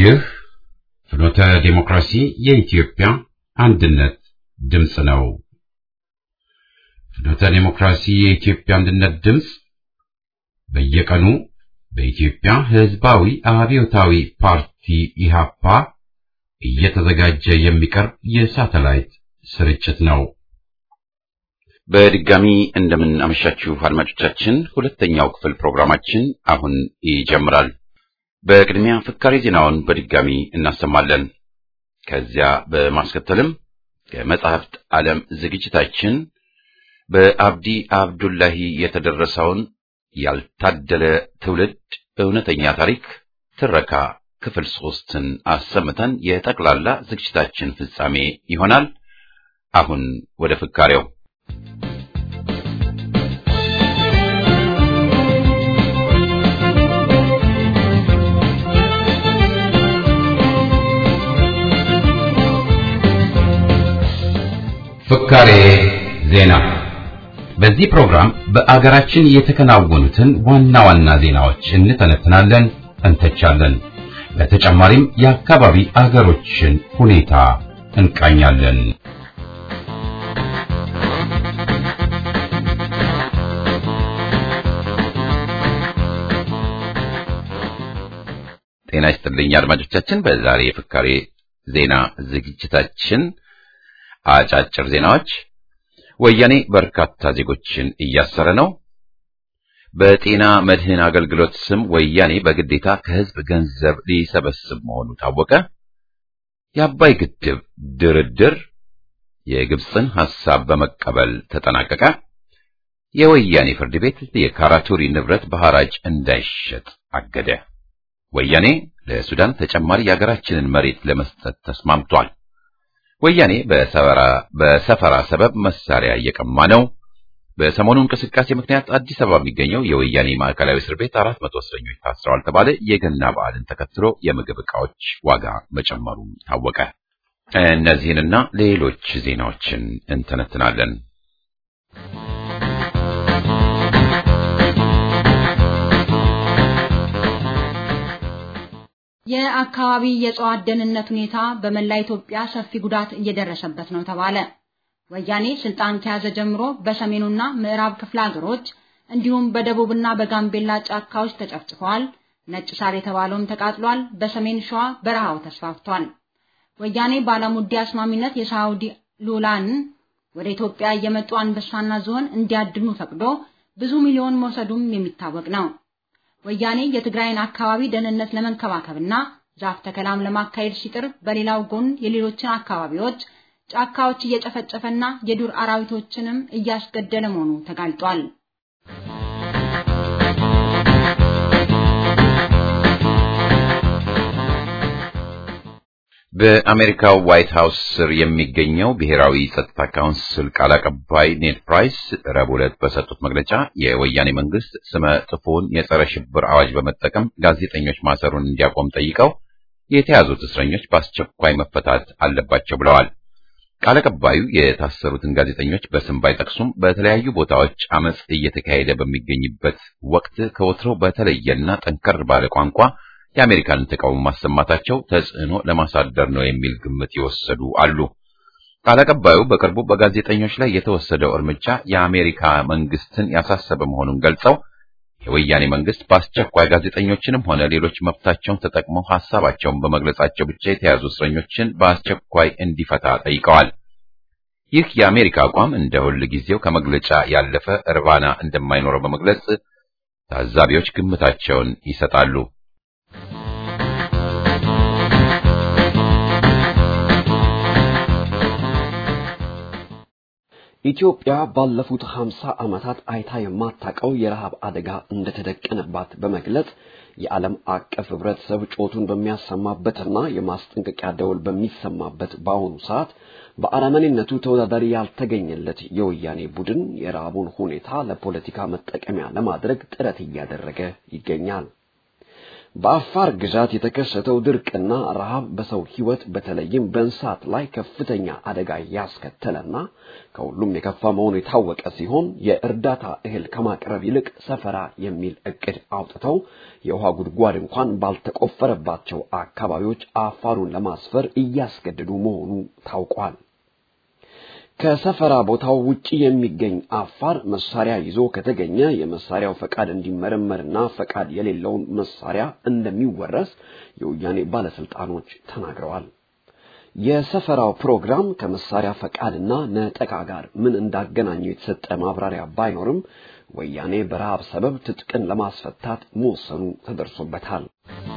ይህ ፍኖተ ዲሞክራሲ የኢትዮጵያ አንድነት ድምፅ ነው። ፍኖተ ዲሞክራሲ የኢትዮጵያ አንድነት ድምፅ በየቀኑ በኢትዮጵያ ሕዝባዊ አብዮታዊ ፓርቲ ኢሃፓ እየተዘጋጀ የሚቀርብ የሳተላይት ስርጭት ነው። በድጋሚ እንደምን አመሻችሁ አድማጮቻችን። ሁለተኛው ክፍል ፕሮግራማችን አሁን ይጀምራል። በቅድሚያ ፍካሬ ዜናውን በድጋሚ እናሰማለን። ከዚያ በማስከተልም ከመጻሕፍት ዓለም ዝግጅታችን በአብዲ አብዱላሂ የተደረሰውን ያልታደለ ትውልድ እውነተኛ ታሪክ ትረካ ክፍል ሶስትን አሰምተን የጠቅላላ ዝግጅታችን ፍጻሜ ይሆናል። አሁን ወደ ፍካሬው ፍካሬ ዜና። በዚህ ፕሮግራም በአገራችን የተከናወኑትን ዋና ዋና ዜናዎች እንተነትናለን፣ እንተቻለን። በተጨማሪም የአካባቢ አገሮችን ሁኔታ እንቃኛለን። ጤና ይስጥልኝ አድማጮቻችን። በዛሬ የፍካሬ ዜና ዝግጅታችን አጫጭር ዜናዎች፣ ወያኔ በርካታ ዜጎችን እያሰረ ነው። በጤና መድህን አገልግሎት ስም ወያኔ በግዴታ ከህዝብ ገንዘብ ሊሰበስብ መሆኑ ታወቀ። የአባይ ግድብ ድርድር የግብፅን ሐሳብ በመቀበል ተጠናቀቀ። የወያኔ ፍርድ ቤት የካራቱሪ ንብረት በሐራጅ እንዳይሸጥ አገደ። ወያኔ ለሱዳን ተጨማሪ የሀገራችንን መሬት ለመስጠት ተስማምቷል። ወያኔ በሰፈራ ሰበብ መሳሪያ እየቀማ ነው። በሰሞኑ እንቅስቃሴ ምክንያት አዲስ አበባ የሚገኘው የወያኔ ማዕከላዊ እስር ቤት አራት መቶ እስረኞች ታስረዋል ተባለ። የገና በዓልን ተከትሎ የምግብ ዕቃዎች ዋጋ መጨመሩ ታወቀ። እነዚህንና ሌሎች ዜናዎችን እንተነትናለን። የአካባቢ የእጽዋት ደህንነት ሁኔታ በመላ ኢትዮጵያ ሰፊ ጉዳት እየደረሰበት ነው ተባለ። ወያኔ ስልጣን ከያዘ ጀምሮ በሰሜኑና ምዕራብ ክፍለ ሀገሮች እንዲሁም በደቡብና በጋምቤላ ጫካዎች ተጨፍጭፈዋል። ነጭ ሳር የተባለውም ተቃጥሏል። በሰሜን ሸዋ በረሃው ተስፋፍቷል። ወያኔ ባለሙዲ አስማሚነት የሳውዲ ሉላን ወደ ኢትዮጵያ እየመጡ አንበሳና ዝሆን እንዲያድኑ ፈቅዶ ብዙ ሚሊዮን መውሰዱም የሚታወቅ ነው። ወያኔ የትግራይን አካባቢ ደህንነት ለመንከባከብና ዛፍ ተከላም ለማካሄድ ሲጥር፣ በሌላው ጎን የሌሎችን አካባቢዎች ጫካዎች እየጨፈጨፈና የዱር አራዊቶችንም እያስገደለ መሆኑ ተጋልጧል። በአሜሪካው ዋይት ሃውስ ስር የሚገኘው ብሔራዊ ጸጥታ ካውንስል ቃል አቀባይ ኔድ ፕራይስ ረቡዕ ዕለት በሰጡት መግለጫ የወያኔ መንግስት ስመ ጥፉን የጸረ ሽብር አዋጅ በመጠቀም ጋዜጠኞች ማሰሩን እንዲያቆም ጠይቀው የተያዙት እስረኞች በአስቸኳይ መፈታት አለባቸው ብለዋል። ቃል አቀባዩ የታሰሩትን ጋዜጠኞች በስም ባይጠቅሱም በተለያዩ ቦታዎች አመጽ እየተካሄደ በሚገኝበት ወቅት ከወትሮ በተለየና ጠንከር ባለ ቋንቋ የአሜሪካንን ተቃውሞ ማሰማታቸው ተጽዕኖ ለማሳደር ነው የሚል ግምት የወሰዱ አሉ። ቃል አቀባዩ በቅርቡ በጋዜጠኞች ላይ የተወሰደው እርምጃ የአሜሪካ መንግስትን ያሳሰበ መሆኑን ገልጸው የወያኔ መንግስት በአስቸኳይ ጋዜጠኞችንም ሆነ ሌሎች መብታቸውን ተጠቅመው ሐሳባቸውን በመግለጻቸው ብቻ የተያዙ እስረኞችን በአስቸኳይ እንዲፈታ ጠይቀዋል። ይህ የአሜሪካ አቋም እንደ ሁል ጊዜው ከመግለጫ ያለፈ እርባና እንደማይኖረው በመግለጽ ታዛቢዎች ግምታቸውን ይሰጣሉ። ኢትዮጵያ ባለፉት 50 ዓመታት አይታ የማታውቀው የረሃብ አደጋ እንደተደቀነባት በመግለጽ የዓለም አቀፍ ህብረተሰብ ጮቱን በሚያሰማበትና የማስጠንቀቂያ ደወል በሚሰማበት በአሁኑ ሰዓት በአረመኔነቱ ተወዳዳሪ ያልተገኘለት የወያኔ ቡድን የረሃቡን ሁኔታ ለፖለቲካ መጠቀሚያ ለማድረግ ጥረት እያደረገ ይገኛል። በአፋር ግዛት የተከሰተው ድርቅና ረሃብ በሰው ሕይወት በተለይም በእንስሳት ላይ ከፍተኛ አደጋ ያስከተለና ከሁሉም የከፋ መሆኑ የታወቀ ሲሆን የእርዳታ እህል ከማቅረብ ይልቅ ሰፈራ የሚል እቅድ አውጥተው የውሃ ጉድጓድ እንኳን ባልተቆፈረባቸው አካባቢዎች አፋሩን ለማስፈር እያስገደዱ መሆኑ ታውቋል። ከሰፈራ ቦታው ውጪ የሚገኝ አፋር መሳሪያ ይዞ ከተገኘ የመሳሪያው ፈቃድ እንዲመረመርና ፈቃድ የሌለውን መሳሪያ እንደሚወረስ የወያኔ ባለስልጣኖች ተናግረዋል። የሰፈራው ፕሮግራም ከመሳሪያ ፈቃድና ነጠቃ ጋር ምን እንዳገናኘው የተሰጠ ማብራሪያ ባይኖርም ወያኔ በረሃብ ሰበብ ትጥቅን ለማስፈታት መወሰኑ ተደርሶበታል።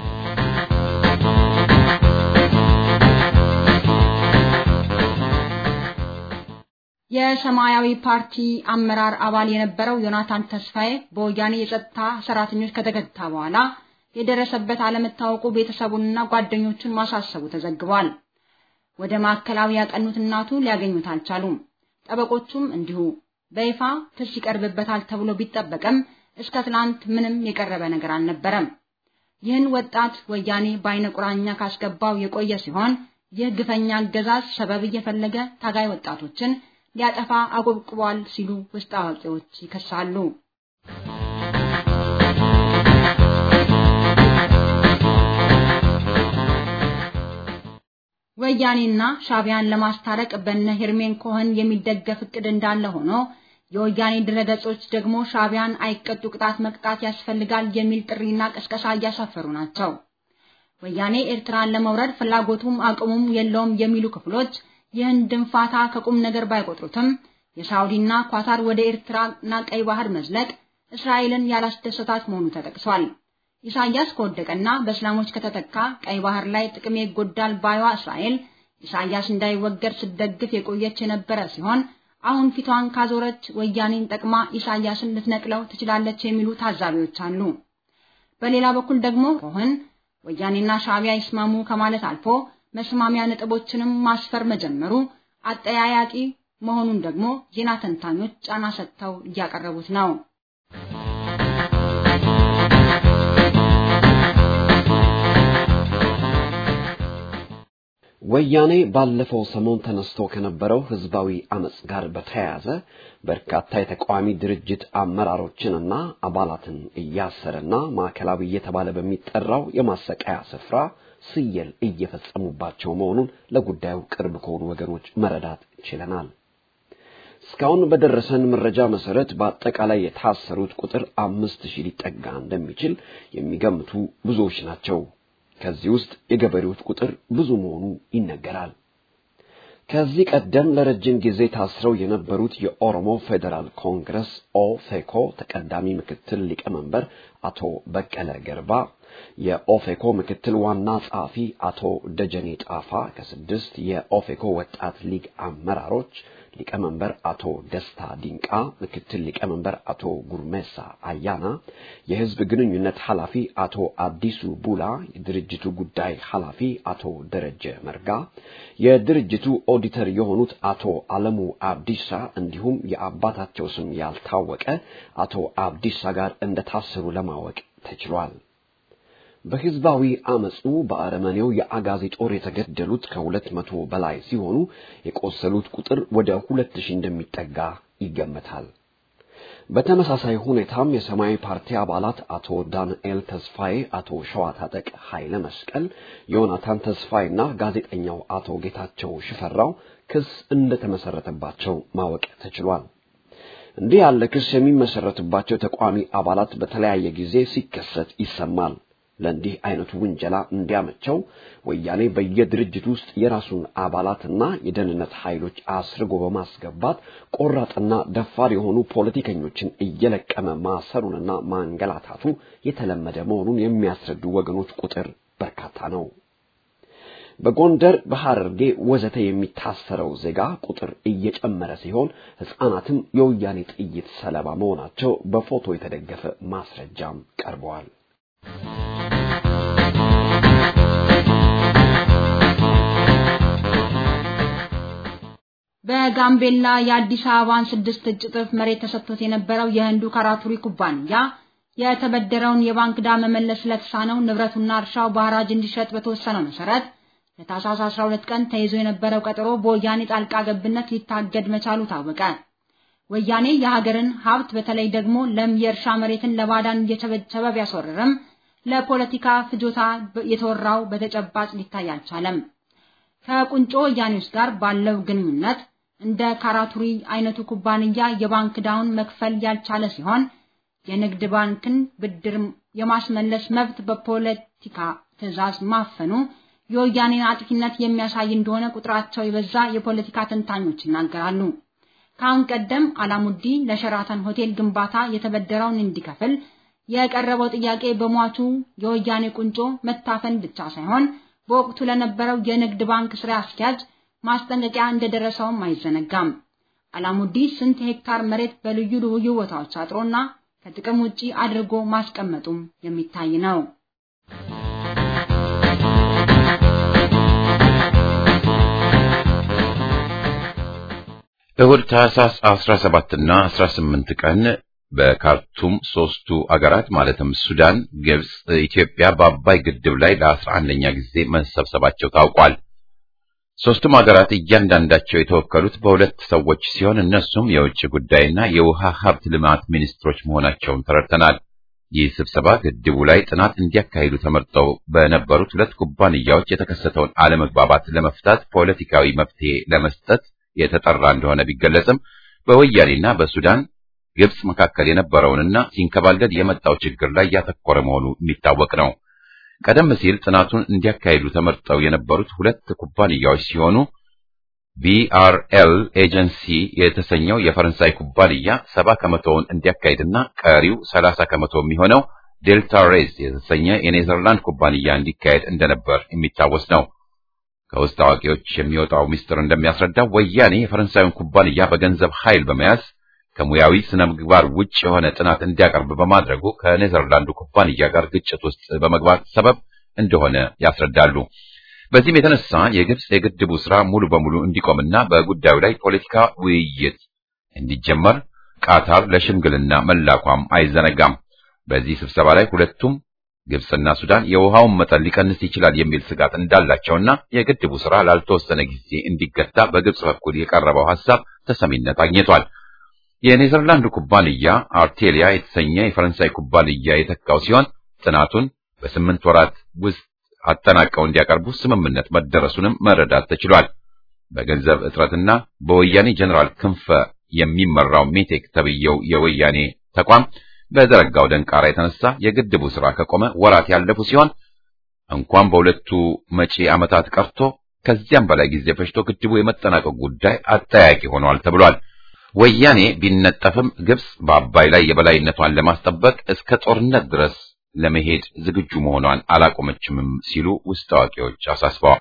የሰማያዊ ፓርቲ አመራር አባል የነበረው ዮናታን ተስፋዬ በወያኔ የጸጥታ ሰራተኞች ከተገታ በኋላ የደረሰበት አለመታወቁ ቤተሰቡንና ጓደኞቹን ማሳሰቡ ተዘግቧል። ወደ ማዕከላዊ ያቀኑት እናቱ ሊያገኙት አልቻሉም። ጠበቆቹም እንዲሁ በይፋ ክስ ይቀርብበታል ተብሎ ቢጠበቅም እስከ ትላንት ምንም የቀረበ ነገር አልነበረም። ይህን ወጣት ወያኔ በአይነ ቁራኛ ካስገባው የቆየ ሲሆን ይህ ግፈኛ አገዛዝ ሰበብ እየፈለገ ታጋይ ወጣቶችን ሊያጠፋ አቆብቁቧል ሲሉ ውስጥ አዋቂዎች ይከሳሉ። ወያኔና ሻቢያን ለማስታረቅ በነ ሄርሜን ኮኸን የሚደገፍ እቅድ እንዳለ ሆኖ የወያኔ ድረገጾች ደግሞ ሻቢያን አይቀጡ ቅጣት መቅጣት ያስፈልጋል የሚል ጥሪና ቅስቀሳ እያሳፈሩ ናቸው። ወያኔ ኤርትራን ለመውረድ ፍላጎቱም አቅሙም የለውም የሚሉ ክፍሎች ይህን ድንፋታ ከቁም ነገር ባይቆጥሩትም የሳውዲና ኳታር ወደ ኤርትራና ቀይ ባህር መዝለቅ እስራኤልን ያላስደሰታት መሆኑ ተጠቅሷል። ኢሳያስ ከወደቀና በእስላሞች ከተተካ ቀይ ባህር ላይ ጥቅሜ ይጎዳል ባይዋ እስራኤል ኢሳያስ እንዳይወገድ ስትደግፍ የቆየች የነበረ ሲሆን አሁን ፊቷን ካዞረች ወያኔን ጠቅማ ኢሳያስን ልትነቅለው ትችላለች የሚሉ ታዛቢዎች አሉ። በሌላ በኩል ደግሞ ኮህን ወያኔና ሻቢያ ይስማሙ ከማለት አልፎ መስማሚያ ነጥቦችንም ማስፈር መጀመሩ አጠያያቂ መሆኑን ደግሞ ዜና ተንታኞች ጫና ሰጥተው እያቀረቡት ነው። ወያኔ ባለፈው ሰሞን ተነስቶ ከነበረው ህዝባዊ አመጽ ጋር በተያያዘ በርካታ የተቃዋሚ ድርጅት አመራሮችንና አባላትን እያሰረና ማዕከላዊ እየተባለ በሚጠራው የማሰቃያ ስፍራ ስየል እየፈጸሙባቸው መሆኑን ለጉዳዩ ቅርብ ከሆኑ ወገኖች መረዳት ችለናል። እስካሁን በደረሰን መረጃ መሰረት በአጠቃላይ የታሰሩት ቁጥር አምስት ሺህ ሊጠጋ እንደሚችል የሚገምቱ ብዙዎች ናቸው። ከዚህ ውስጥ የገበሬዎች ቁጥር ብዙ መሆኑ ይነገራል። ከዚህ ቀደም ለረጅም ጊዜ ታስረው የነበሩት የኦሮሞ ፌዴራል ኮንግረስ ኦፌኮ ተቀዳሚ ምክትል ሊቀመንበር አቶ በቀለ ገርባ፣ የኦፌኮ ምክትል ዋና ጸሐፊ አቶ ደጀኔ ጣፋ ከስድስት የኦፌኮ ወጣት ሊግ አመራሮች ሊቀመንበር አቶ ደስታ ዲንቃ፣ ምክትል ሊቀመንበር አቶ ጉርሜሳ አያና፣ የህዝብ ግንኙነት ኃላፊ አቶ አዲሱ ቡላ፣ የድርጅቱ ጉዳይ ኃላፊ አቶ ደረጀ መርጋ፣ የድርጅቱ ኦዲተር የሆኑት አቶ አለሙ አብዲሳ እንዲሁም የአባታቸው ስም ያልታወቀ አቶ አብዲሳ ጋር እንደታሰሩ ለማወቅ ተችሏል። በህዝባዊ አመፁ በአረመኔው የአጋዚ ጦር የተገደሉት ከሁለት መቶ በላይ ሲሆኑ የቆሰሉት ቁጥር ወደ ሁለት ሺህ እንደሚጠጋ ይገመታል። በተመሳሳይ ሁኔታም የሰማያዊ ፓርቲ አባላት አቶ ዳንኤል ተስፋዬ፣ አቶ ሸዋታጠቅ ኃይለ መስቀል፣ ዮናታን ተስፋዬና ጋዜጠኛው አቶ ጌታቸው ሽፈራው ክስ እንደተመሰረተባቸው ማወቅ ተችሏል። እንዲህ ያለ ክስ የሚመሰረትባቸው ተቋሚ አባላት በተለያየ ጊዜ ሲከሰት ይሰማል። ለእንዲህ አይነቱ ውንጀላ እንዲያመቸው ወያኔ በየድርጅት ውስጥ የራሱን አባላትና የደህንነት ኃይሎች አስርጎ በማስገባት ቆራጥና ደፋር የሆኑ ፖለቲከኞችን እየለቀመ ማሰሩንና ማንገላታቱ የተለመደ መሆኑን የሚያስረዱ ወገኖች ቁጥር በርካታ ነው። በጎንደር፣ በሐረርጌ ወዘተ የሚታሰረው ዜጋ ቁጥር እየጨመረ ሲሆን ሕፃናትም የወያኔ ጥይት ሰለባ መሆናቸው በፎቶ የተደገፈ ማስረጃም ቀርበዋል። በጋምቤላ የአዲስ አበባን ስድስት እጅ እጥፍ መሬት ተሰጥቶት የነበረው የህንዱ ካራቱሪ ኩባንያ የተበደረውን የባንክ ዕዳ መመለስ ስለተሳነው ንብረቱና እርሻው በሐራጅ እንዲሸጥ በተወሰነው መሰረት ለታህሳስ 12 ቀን ተይዞ የነበረው ቀጠሮ በወያኔ ጣልቃ ገብነት ሊታገድ መቻሉ ታወቀ። ወያኔ የሀገርን ሀብት በተለይ ደግሞ ለም የእርሻ መሬትን ለባዳን እየቸበቸበ ቢያስወርርም ለፖለቲካ ፍጆታ የተወራው በተጨባጭ ሊታይ አልቻለም። ከቁንጮ ወያኔዎች ጋር ባለው ግንኙነት እንደ ካራቱሪ አይነቱ ኩባንያ የባንክ ዕዳውን መክፈል ያልቻለ ሲሆን የንግድ ባንክን ብድር የማስመለስ መብት በፖለቲካ ትዕዛዝ ማፈኑ የወያኔን አጥፊነት የሚያሳይ እንደሆነ ቁጥራቸው የበዛ የፖለቲካ ተንታኞች ይናገራሉ። ከአሁን ቀደም አላሙዲ ለሸራተን ሆቴል ግንባታ የተበደረውን እንዲከፍል የቀረበው ጥያቄ በሟቹ የወያኔ ቁንጮ መታፈን ብቻ ሳይሆን በወቅቱ ለነበረው የንግድ ባንክ ስራ አስኪያጅ ማስጠንቀቂያ እንደደረሰውም አይዘነጋም። አላሙዲ ስንት ሄክታር መሬት በልዩ ልዩ ቦታዎች አጥሮና ከጥቅም ውጪ አድርጎ ማስቀመጡም የሚታይ ነው። እሁድ ታህሳስ 17 እና 18 ቀን በካርቱም ሶስቱ አገራት ማለትም ሱዳን፣ ግብጽ፣ ኢትዮጵያ በአባይ ግድብ ላይ ለ11ኛ ጊዜ መሰብሰባቸው ታውቋል። ሶስቱም ሀገራት እያንዳንዳቸው የተወከሉት በሁለት ሰዎች ሲሆን እነሱም የውጭ ጉዳይና የውሃ ሀብት ልማት ሚኒስትሮች መሆናቸውን ተረድተናል። ይህ ስብሰባ ግድቡ ላይ ጥናት እንዲያካሂዱ ተመርጠው በነበሩት ሁለት ኩባንያዎች የተከሰተውን አለመግባባት ለመፍታት ፖለቲካዊ መፍትሄ ለመስጠት የተጠራ እንደሆነ ቢገለጽም በወያኔና በሱዳን ግብጽ መካከል የነበረውንና ሲንከባለል የመጣው ችግር ላይ ያተኮረ መሆኑ የሚታወቅ ነው። ቀደም ሲል ጥናቱን እንዲያካሂዱ ተመርጠው የነበሩት ሁለት ኩባንያዎች ሲሆኑ ቢአርኤል ኤጀንሲ የተሰኘው የፈረንሳይ ኩባንያ ሰባ ከመቶውን እንዲያካሂድና ቀሪው ሰላሳ ከመቶ የሚሆነው ዴልታ ሬዝ የተሰኘ የኔዘርላንድ ኩባንያ እንዲካሄድ እንደነበር የሚታወስ ነው። ከውስጥ አዋቂዎች የሚወጣው ሚስጥር እንደሚያስረዳው ወያኔ የፈረንሳዩን ኩባንያ በገንዘብ ኃይል በመያዝ ከሙያዊ ስነ ምግባር ውጭ የሆነ ጥናት እንዲያቀርብ በማድረጉ ከኔዘርላንዱ ኩባንያ ጋር ግጭት ውስጥ በመግባት ሰበብ እንደሆነ ያስረዳሉ። በዚህም የተነሳ የግብጽ የግድቡ ስራ ሙሉ በሙሉ እንዲቆምና በጉዳዩ ላይ ፖለቲካ ውይይት እንዲጀመር ቃታር ለሽምግልና መላኳም አይዘነጋም። በዚህ ስብሰባ ላይ ሁለቱም ግብጽና ሱዳን የውሃውን መጠን ሊቀንስ ይችላል የሚል ስጋት እንዳላቸውና የግድቡ ስራ ላልተወሰነ ጊዜ እንዲገታ በግብጽ በኩል የቀረበው ሐሳብ ተሰሚነት አግኝቷል። የኔዘርላንድ ኩባንያ አርቴሊያ የተሰኘ የፈረንሳይ ኩባንያ የተካው ሲሆን ጥናቱን በስምንት ወራት ውስጥ አጠናቀው እንዲያቀርቡ ስምምነት መደረሱንም መረዳት ተችሏል። በገንዘብ እጥረትና በወያኔ ጀነራል ክንፈ የሚመራው ሜቴክ ተብየው የወያኔ ተቋም በዘረጋው ደንቃራ የተነሳ የግድቡ ስራ ከቆመ ወራት ያለፉ ሲሆን እንኳን በሁለቱ መጪ ዓመታት ቀርቶ ከዚያም በላይ ጊዜ ፈጅቶ ግድቡ የመጠናቀቅ ጉዳይ አጠያቂ ሆኗል ተብሏል። ወያኔ ቢነጠፍም ግብጽ በአባይ ላይ የበላይነቷን ለማስጠበቅ እስከ ጦርነት ድረስ ለመሄድ ዝግጁ መሆኗን አላቆመችምም ሲሉ ውስጥ አዋቂዎች አሳስበዋል።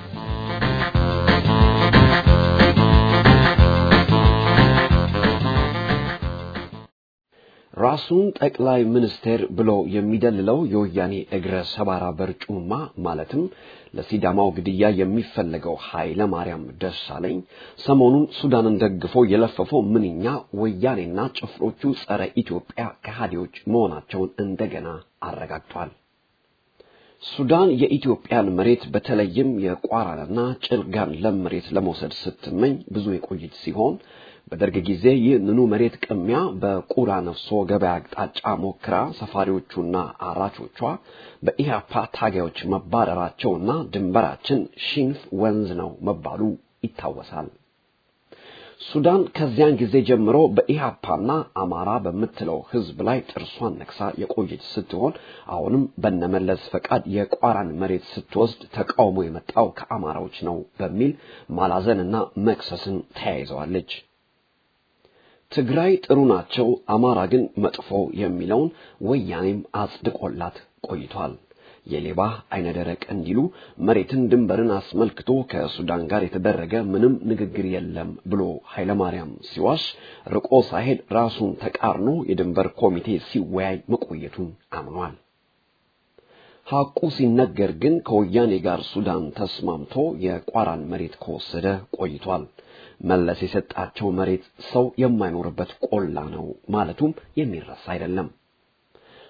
ራሱን ጠቅላይ ሚኒስቴር ብሎ የሚደልለው የወያኔ እግረ ሰባራ በርጩማ ማለትም ለሲዳማው ግድያ የሚፈለገው ኃይለ ማርያም ደሳለኝ ሰሞኑን ሱዳንን ደግፎ የለፈፈው ምንኛ ወያኔና ጭፍሮቹ ጸረ ኢትዮጵያ ከሃዲዎች መሆናቸውን እንደገና አረጋግጧል። ሱዳን የኢትዮጵያን መሬት በተለይም የቋራንና ጭልጋን ለም መሬት ለመውሰድ ስትመኝ ብዙ የቆየች ሲሆን በደርግ ጊዜ ይህንኑ መሬት ቅሚያ በቁራ ነፍሶ ገበያ አቅጣጫ ሞክራ ሰፋሪዎቹና አራቾቿ በኢህአፓ ታጋዮች መባረራቸውና ድንበራችን ሺንፍ ወንዝ ነው መባሉ ይታወሳል። ሱዳን ከዚያን ጊዜ ጀምሮ በኢህአፓና አማራ በምትለው ህዝብ ላይ ጥርሷን ነክሳ የቆየች ስትሆን አሁንም በነመለስ ፈቃድ የቋራን መሬት ስትወስድ ተቃውሞ የመጣው ከአማራዎች ነው በሚል ማላዘንና መክሰስን ተያይዘዋለች። ትግራይ ጥሩ ናቸው፣ አማራ ግን መጥፎ የሚለውን ወያኔም አጽድቆላት ቆይቷል። የሌባ አይነ ደረቅ እንዲሉ መሬትን ድንበርን አስመልክቶ ከሱዳን ጋር የተደረገ ምንም ንግግር የለም ብሎ ኃይለማርያም ሲዋሽ ርቆ ሳይሄድ ራሱን ተቃርኖ የድንበር ኮሚቴ ሲወያይ መቆየቱን አምኗል። ሐቁ ሲነገር ግን ከወያኔ ጋር ሱዳን ተስማምቶ የቋራን መሬት ከወሰደ ቆይቷል። መለስ የሰጣቸው መሬት ሰው የማይኖርበት ቆላ ነው ማለቱም የሚረሳ አይደለም።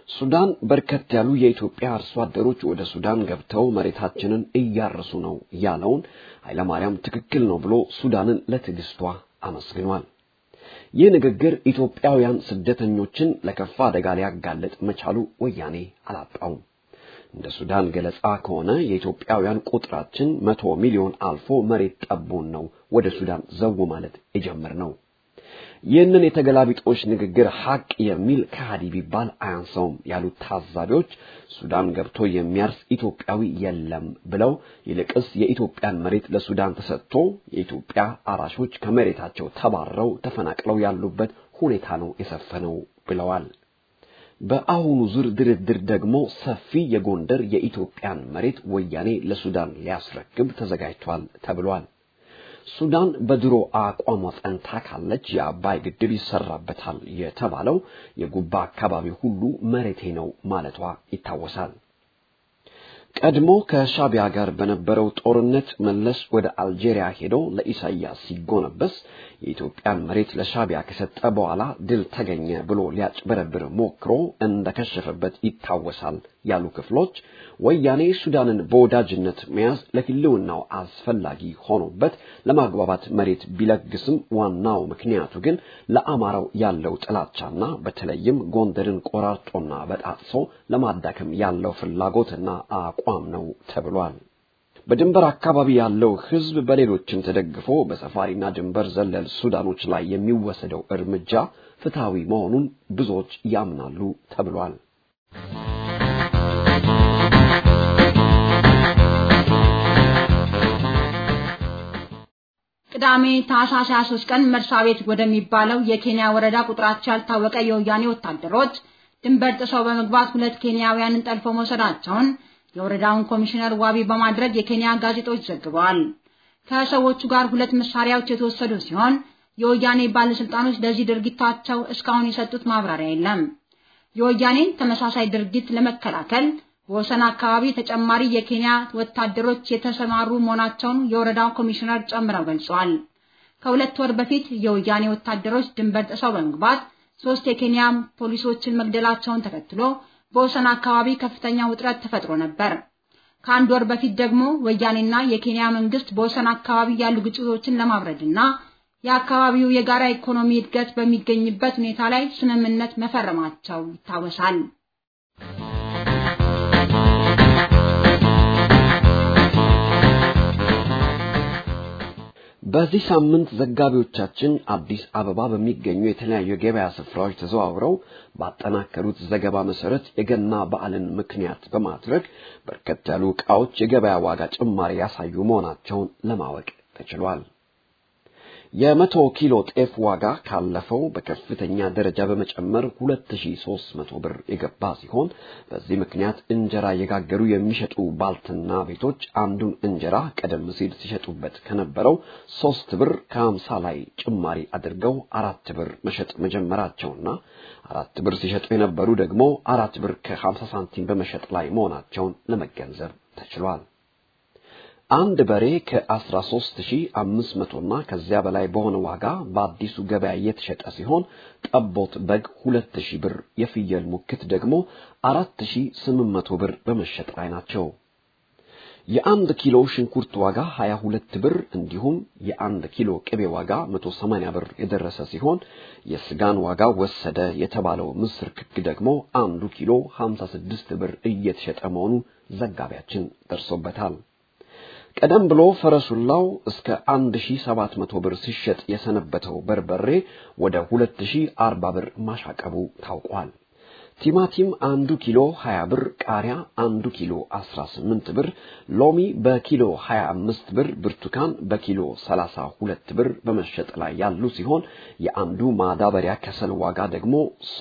ሱዳን በርከት ያሉ የኢትዮጵያ አርሶ አደሮች ወደ ሱዳን ገብተው መሬታችንን እያረሱ ነው ያለውን ኃይለማርያም ትክክል ነው ብሎ ሱዳንን ለትዕግስቷ አመስግኗል። ይህ ንግግር ኢትዮጵያውያን ስደተኞችን ለከፋ አደጋ ሊያጋልጥ መቻሉ ወያኔ አላጣውም። እንደ ሱዳን ገለጻ ከሆነ የኢትዮጵያውያን ቁጥራችን መቶ ሚሊዮን አልፎ መሬት ጠቦን ነው ወደ ሱዳን ዘው ማለት የጀመር ነው። ይህንን የተገላቢጦሽ ንግግር ሐቅ የሚል ከሃዲ ቢባል አያንሰውም ያሉት ታዛቢዎች ሱዳን ገብቶ የሚያርስ ኢትዮጵያዊ የለም ብለው ይልቅስ የኢትዮጵያን መሬት ለሱዳን ተሰጥቶ የኢትዮጵያ አራሾች ከመሬታቸው ተባረው ተፈናቅለው ያሉበት ሁኔታ ነው የሰፈነው ብለዋል። በአሁኑ ዙር ድርድር ደግሞ ሰፊ የጎንደር የኢትዮጵያን መሬት ወያኔ ለሱዳን ሊያስረክብ ተዘጋጅቷል ተብሏል። ሱዳን በድሮ አቋሟ ጸንታ ካለች የአባይ ግድብ ይሰራበታል የተባለው የጉባ አካባቢ ሁሉ መሬቴ ነው ማለቷ ይታወሳል። ቀድሞ ከሻቢያ ጋር በነበረው ጦርነት መለስ ወደ አልጄሪያ ሄዶ ለኢሳያስ ሲጎነበስ የኢትዮጵያን መሬት ለሻቢያ ከሰጠ በኋላ ድል ተገኘ ብሎ ሊያጭበረብር ሞክሮ እንደከሸፈበት ይታወሳል ያሉ ክፍሎች ወያኔ ሱዳንን በወዳጅነት መያዝ ለሕልውናው አስፈላጊ ሆኖበት ለማግባባት መሬት ቢለግስም ዋናው ምክንያቱ ግን ለአማራው ያለው ጥላቻና በተለይም ጎንደርን ቆራርጦና በጣጥሶ ለማዳከም ያለው ፍላጎትና አቋም ነው ተብሏል። በድንበር አካባቢ ያለው ሕዝብ በሌሎችም ተደግፎ በሰፋሪና ድንበር ዘለል ሱዳኖች ላይ የሚወሰደው እርምጃ ፍትሐዊ መሆኑን ብዙዎች ያምናሉ ተብሏል። ቅዳሜ ታህሳስ 23 ቀን መርሳ ቤት ወደሚባለው የኬንያ ወረዳ ቁጥራቸው ያልታወቀ የወያኔ ወታደሮች ድንበር ጥሰው በመግባት ሁለት ኬንያውያንን ጠልፈው መውሰዳቸውን የወረዳውን ኮሚሽነር ዋቢ በማድረግ የኬንያ ጋዜጦች ዘግበዋል። ከሰዎቹ ጋር ሁለት መሳሪያዎች የተወሰዱ ሲሆን የወያኔ ባለስልጣኖች ለዚህ ድርጊታቸው እስካሁን የሰጡት ማብራሪያ የለም። የወያኔን ተመሳሳይ ድርጊት ለመከላከል በወሰን አካባቢ ተጨማሪ የኬንያ ወታደሮች የተሰማሩ መሆናቸውን የወረዳው ኮሚሽነር ጨምረው ገልጸዋል። ከሁለት ወር በፊት የወያኔ ወታደሮች ድንበር ጥሰው በመግባት ሶስት የኬንያ ፖሊሶችን መግደላቸውን ተከትሎ በወሰን አካባቢ ከፍተኛ ውጥረት ተፈጥሮ ነበር። ከአንድ ወር በፊት ደግሞ ወያኔና የኬንያ መንግስት በወሰን አካባቢ ያሉ ግጭቶችን ለማብረድና የአካባቢው የጋራ ኢኮኖሚ እድገት በሚገኝበት ሁኔታ ላይ ስምምነት መፈረማቸው ይታወሳል። በዚህ ሳምንት ዘጋቢዎቻችን አዲስ አበባ በሚገኙ የተለያዩ የገበያ ስፍራዎች ተዘዋውረው ባጠናከሩት ዘገባ መሰረት የገና በዓልን ምክንያት በማድረግ በርከት ያሉ ዕቃዎች የገበያ ዋጋ ጭማሪ ያሳዩ መሆናቸውን ለማወቅ ተችሏል። የመቶ ኪሎ ጤፍ ዋጋ ካለፈው በከፍተኛ ደረጃ በመጨመር 2300 ብር የገባ ሲሆን በዚህ ምክንያት እንጀራ እየጋገሩ የሚሸጡ ባልትና ቤቶች አንዱን እንጀራ ቀደም ሲል ሲሸጡበት ከነበረው ሶስት ብር ከሀምሳ ላይ ጭማሪ አድርገው አራት ብር መሸጥ መጀመራቸውና አራት ብር ሲሸጡ የነበሩ ደግሞ አራት ብር ከሀምሳ ሳንቲም በመሸጥ ላይ መሆናቸውን ለመገንዘብ ተችሏል። አንድ በሬ ከ13500 እና ከዚያ በላይ በሆነ ዋጋ በአዲሱ ገበያ እየተሸጠ ሲሆን ጠቦት በግ 2000 ብር፣ የፍየል ሙክት ደግሞ 4800 ብር በመሸጥ ላይ ናቸው። የአንድ ኪሎ ሽንኩርት ዋጋ 22 ብር እንዲሁም የአንድ ኪሎ ቅቤ ዋጋ 180 ብር የደረሰ ሲሆን የስጋን ዋጋ ወሰደ የተባለው ምስር ክክ ደግሞ አንዱ ኪሎ 56 ብር እየተሸጠ መሆኑ ዘጋቢያችን ደርሶበታል። ቀደም ብሎ ፈረሱላው እስከ 1700 ብር ሲሸጥ የሰነበተው በርበሬ ወደ 2040 ብር ማሻቀቡ ታውቋል። ቲማቲም አንዱ ኪሎ 20 ብር፣ ቃሪያ አንዱ ኪሎ 18 ብር፣ ሎሚ በኪሎ 25 ብር፣ ብርቱካን በኪሎ 32 ብር በመሸጥ ላይ ያሉ ሲሆን የአንዱ ማዳበሪያ ከሰል ዋጋ ደግሞ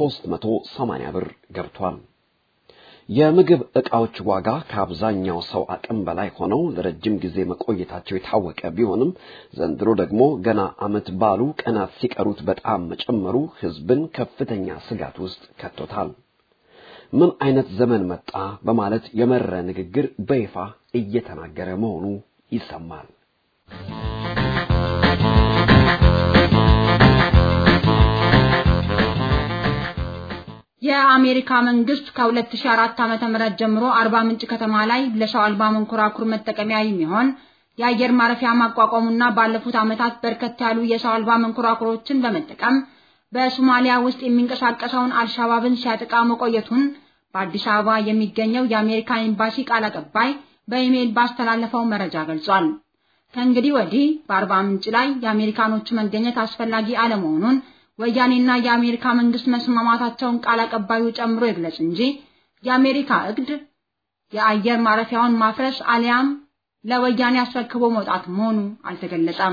380 ብር ገብቷል። የምግብ ዕቃዎች ዋጋ ከአብዛኛው ሰው አቅም በላይ ሆነው ለረጅም ጊዜ መቆየታቸው የታወቀ ቢሆንም ዘንድሮ ደግሞ ገና ዓመት ባሉ ቀናት ሲቀሩት በጣም መጨመሩ ሕዝብን ከፍተኛ ስጋት ውስጥ ከቶታል። ምን አይነት ዘመን መጣ በማለት የመረ ንግግር በይፋ እየተናገረ መሆኑ ይሰማል። የአሜሪካ መንግስት ከ2004 ዓ.ም ጀምሮ አርባ ምንጭ ከተማ ላይ ለሰው አልባ መንኮራኩር መጠቀሚያ የሚሆን የአየር ማረፊያ ማቋቋሙና ባለፉት ዓመታት በርከት ያሉ የሰው አልባ መንኮራኩሮችን በመጠቀም በሶማሊያ ውስጥ የሚንቀሳቀሰውን አልሻባብን ሲያጠቃ መቆየቱን በአዲስ አበባ የሚገኘው የአሜሪካ ኤምባሲ ቃል አቀባይ በኢሜይል ባስተላለፈው መረጃ ገልጿል። ከእንግዲህ ወዲህ በአርባ ምንጭ ላይ የአሜሪካኖቹ መገኘት አስፈላጊ አለመሆኑን ወያኔና የአሜሪካ መንግስት መስማማታቸውን ቃል አቀባዩ ጨምሮ ይግለጽ እንጂ የአሜሪካ እቅድ የአየር ማረፊያውን ማፍረስ አሊያም ለወያኔ አስረክቦ መውጣት መሆኑ አልተገለጸም።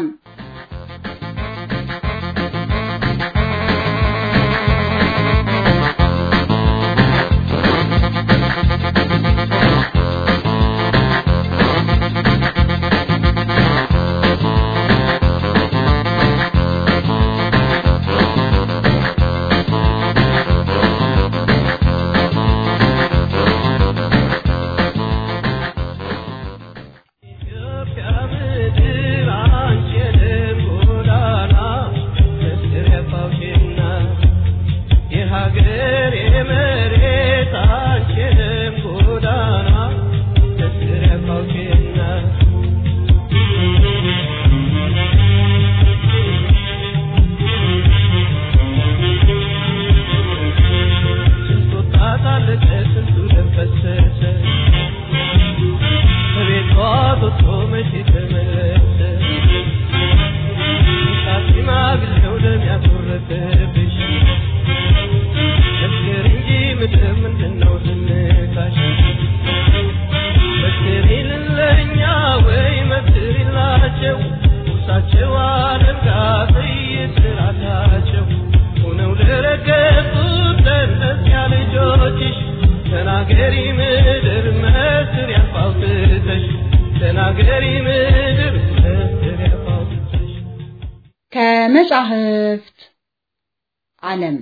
ከመጻሕፍት ዓለም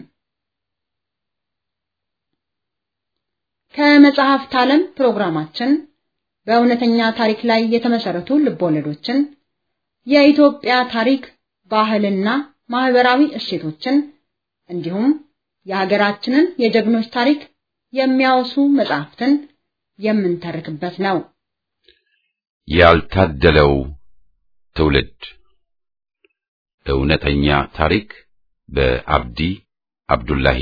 ከመጽሐፍት ዓለም ፕሮግራማችን በእውነተኛ ታሪክ ላይ የተመሰረቱ ልቦለዶችን፣ የኢትዮጵያ ታሪክ፣ ባህልና ማህበራዊ እሴቶችን እንዲሁም የሀገራችንን የጀግኖች ታሪክ የሚያወሱ መጽሐፍትን የምንተርክበት ነው። ያልታደለው ትውልድ እውነተኛ ታሪክ በአብዲ አብዱላሂ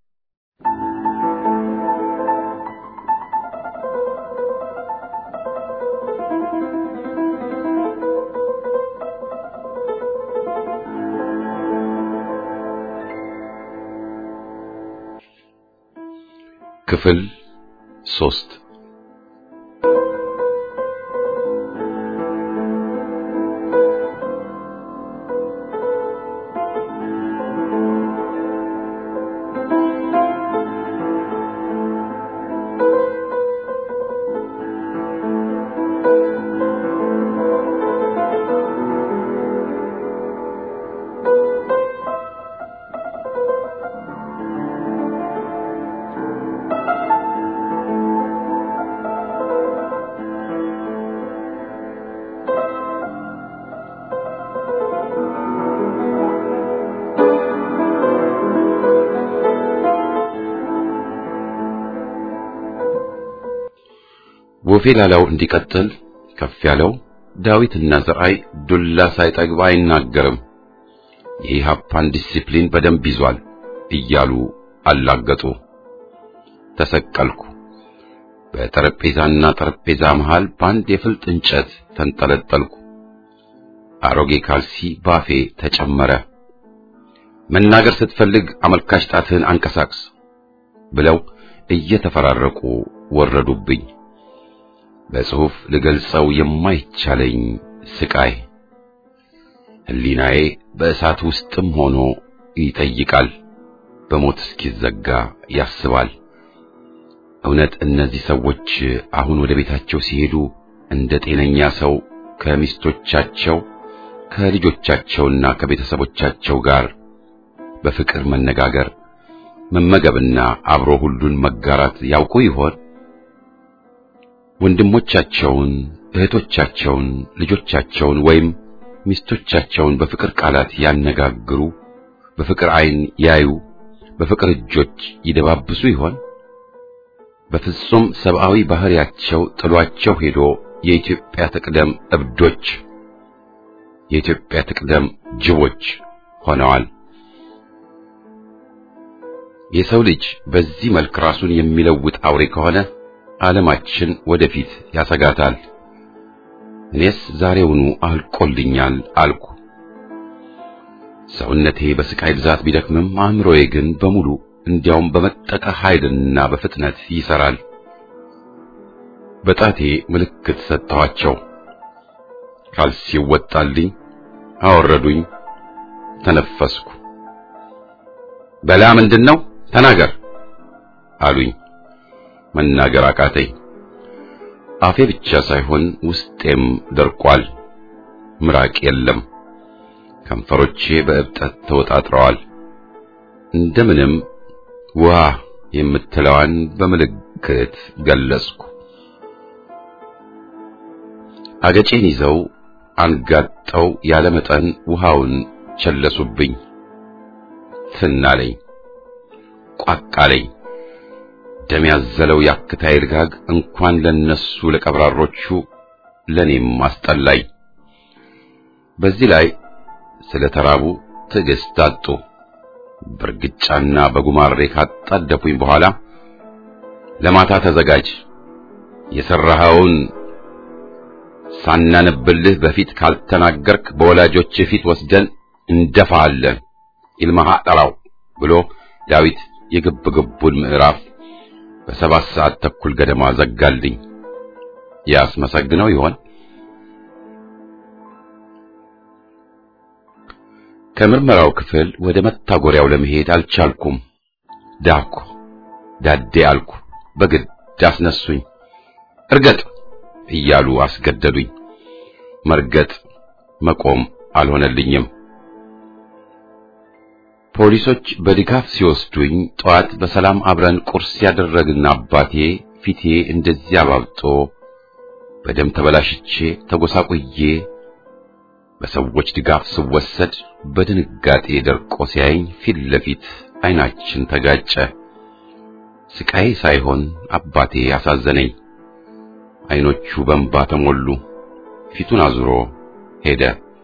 ክፍል ሶስት ወፌ ላላው እንዲቀጥል ከፍ ያለው ዳዊትና ዘርአይ ዱላ ሳይጠግብ አይናገርም፣ የኢህአፓን ዲሲፕሊን በደንብ ይዟል እያሉ አላገጡ። ተሰቀልኩ። በጠረጴዛና ጠረጴዛ መሃል በአንድ የፍልጥ እንጨት ተንጠለጠልኩ። አሮጌ ካልሲ ባፌ ተጨመረ። መናገር ስትፈልግ አመልካች ጣትህን አንቀሳቅስ ብለው እየተፈራረቁ ወረዱብኝ። በጽሑፍ ልገልጸው የማይቻለኝ ስቃይ ሕሊናዬ በእሳት ውስጥም ሆኖ ይጠይቃል፣ በሞት እስኪዘጋ ያስባል። እውነት እነዚህ ሰዎች አሁን ወደ ቤታቸው ሲሄዱ እንደ ጤነኛ ሰው ከሚስቶቻቸው ከልጆቻቸውና ከቤተሰቦቻቸው ጋር በፍቅር መነጋገር፣ መመገብና አብሮ ሁሉን መጋራት ያውቁ ይሆን? ወንድሞቻቸውን፣ እህቶቻቸውን፣ ልጆቻቸውን ወይም ሚስቶቻቸውን በፍቅር ቃላት ያነጋግሩ፣ በፍቅር ዓይን ያዩ፣ በፍቅር እጆች ይደባብሱ ይሆን? በፍጹም ሰብአዊ ባህሪያቸው ጥሏቸው ሄዶ የኢትዮጵያ ትቅደም እብዶች፣ የኢትዮጵያ ትቅደም ጅቦች ሆነዋል። የሰው ልጅ በዚህ መልክ ራሱን የሚለውጥ አውሬ ከሆነ ዓለማችን ወደፊት ያሰጋታል። እኔስ ዛሬውኑ አልቆልኛል አልኩ። ሰውነቴ በስቃይ ብዛት ቢደክምም አእምሮዬ ግን በሙሉ እንዲያውም በመጠቀ ኃይልና በፍጥነት ይሰራል። በጣቴ ምልክት ሰጠኋቸው። ካልሲው ወጣልኝ፣ አወረዱኝ፣ ተነፈስኩ። በላ ምንድን ነው ተናገር አሉኝ። መናገር አቃተኝ። አፌ ብቻ ሳይሆን ውስጤም ደርቋል። ምራቅ የለም። ከንፈሮቼ በእብጠት ተወጣጥረዋል። እንደምንም ውሃ የምትለዋን በምልክት ገለጽኩ። አገጬን ይዘው አንጋጠው ያለ መጠን ውሃውን ቸለሱብኝ። ትናለኝ፣ ቋቃለኝ። ደም ያዘለው ያክታይ ልጋግ እንኳን ለነሱ ለቀብራሮቹ ለኔም አስጠላኝ። በዚህ ላይ ስለ ተራቡ ትዕግስት አጡ። በርግጫና በጉማሬ ካጣደፉኝ በኋላ ለማታ ተዘጋጅ፣ የሰራኸውን ሳናነብልህ በፊት ካልተናገርክ በወላጆች ፊት ወስደን እንደፋለን ይልማሃ ጠራው ብሎ ዳዊት የግብግቡን ምዕራፍ በሰባት ሰዓት ተኩል ገደማ ዘጋልኝ። ያስመሰግነው ይሆን? ከምርመራው ክፍል ወደ መታጎሪያው ለመሄድ አልቻልኩም። ዳኩ፣ ዳዴ አልኩ። በግድ አስነሱኝ። እርገጥ እያሉ አስገደዱኝ። መርገጥ መቆም አልሆነልኝም። ፖሊሶች በድጋፍ ሲወስዱኝ ጠዋት በሰላም አብረን ቁርስ ያደረግን አባቴ ፊቴ እንደዚያ አባብጦ በደም ተበላሽቼ ተጎሳቁዬ በሰዎች ድጋፍ ስወሰድ በድንጋጤ ደርቆ ሲያየኝ ፊት ለፊት ዓይናችን ተጋጨ። ስቃይ ሳይሆን አባቴ አሳዘነኝ። ዓይኖቹ በእንባ ተሞሉ። ፊቱን አዙሮ ሄደ።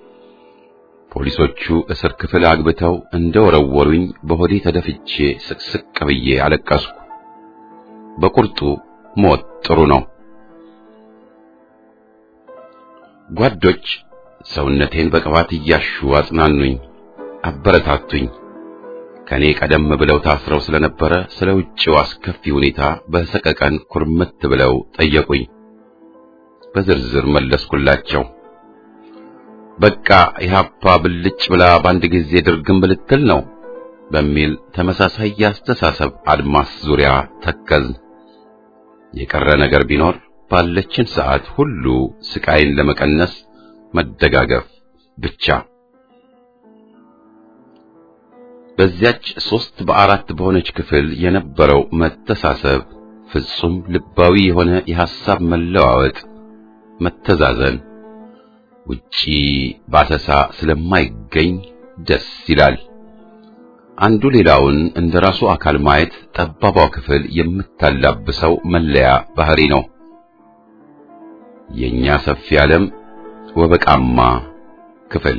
ፖሊሶቹ እስር ክፍል አግብተው እንደ ወረወሩኝ በሆዴ ተደፍቼ ስቅስቅ ብዬ አለቀስኩ። በቁርጡ ሞት ጥሩ ነው። ጓዶች ሰውነቴን በቅባት እያሹ አጽናኑኝ፣ አበረታቱኝ። ከኔ ቀደም ብለው ታስረው ስለነበረ ስለ ውጭው አስከፊ ሁኔታ በሰቀቀን ኩርምት ብለው ጠየቁኝ። በዝርዝር መለስኩላቸው። በቃ ኢህአፓ ብልጭ ብላ በአንድ ጊዜ ድርግም ብልትል ነው በሚል ተመሳሳይ የአስተሳሰብ አድማስ ዙሪያ ተከዝን። የቀረ ነገር ቢኖር ባለችን ሰዓት ሁሉ ስቃይን ለመቀነስ መደጋገፍ ብቻ። በዚያች ሶስት በአራት በሆነች ክፍል የነበረው መተሳሰብ፣ ፍጹም ልባዊ የሆነ የሐሳብ መለዋወጥ፣ መተዛዘን ውጪ ባሰሳ ስለማይገኝ ደስ ይላል። አንዱ ሌላውን እንደ ራሱ አካል ማየት ጠባቧ ክፍል የምታላብሰው መለያ ባህሪ ነው። የኛ ሰፊ ዓለም ወበቃማ ክፍል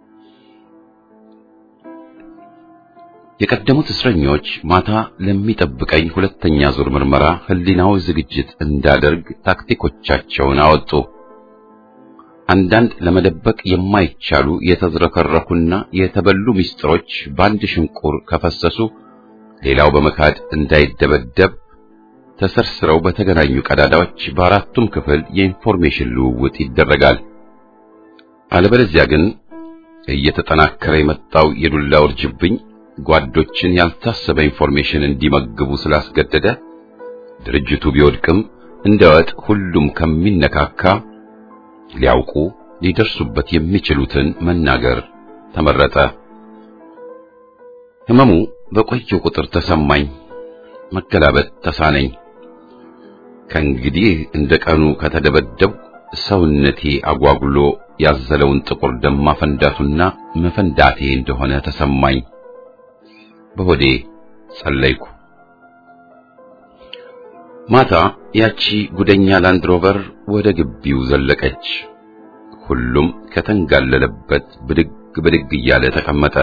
የቀደሙት እስረኞች ማታ ለሚጠብቀኝ ሁለተኛ ዙር ምርመራ ሕሊናዊ ዝግጅት እንዳደርግ ታክቲኮቻቸውን አወጡ። አንዳንድ ለመደበቅ የማይቻሉ የተዝረከረኩና የተበሉ ምስጢሮች በአንድ ሽንቁር ከፈሰሱ ሌላው በመካድ እንዳይደበደብ ተሰርስረው በተገናኙ ቀዳዳዎች በአራቱም ክፍል የኢንፎርሜሽን ልውውጥ ይደረጋል። አለበለዚያ ግን እየተጠናከረ የመጣው የዱላ ውርጅብኝ ጓዶችን ያልታሰበ ኢንፎርሜሽን እንዲመግቡ ስላስገደደ ድርጅቱ ቢወድቅም እንደ ወጥ ሁሉም ከሚነካካ ሊያውቁ ሊደርሱበት የሚችሉትን መናገር ተመረጠ። ህመሙ በቆየው ቁጥር ተሰማኝ፣ መገላበጥ ተሳነኝ። ከእንግዲህ እንደ ቀኑ ከተደበደብኩ ሰውነቴ አጓጉሎ ያዘለውን ጥቁር ደም ማፈንዳቱና መፈንዳቴ እንደሆነ ተሰማኝ። በሆዴ ጸለይኩ። ማታ ያቺ ጉደኛ ላንድሮቨር ወደ ግቢው ዘለቀች። ሁሉም ከተንጋለለበት ብድግ ብድግ እያለ ተቀመጠ።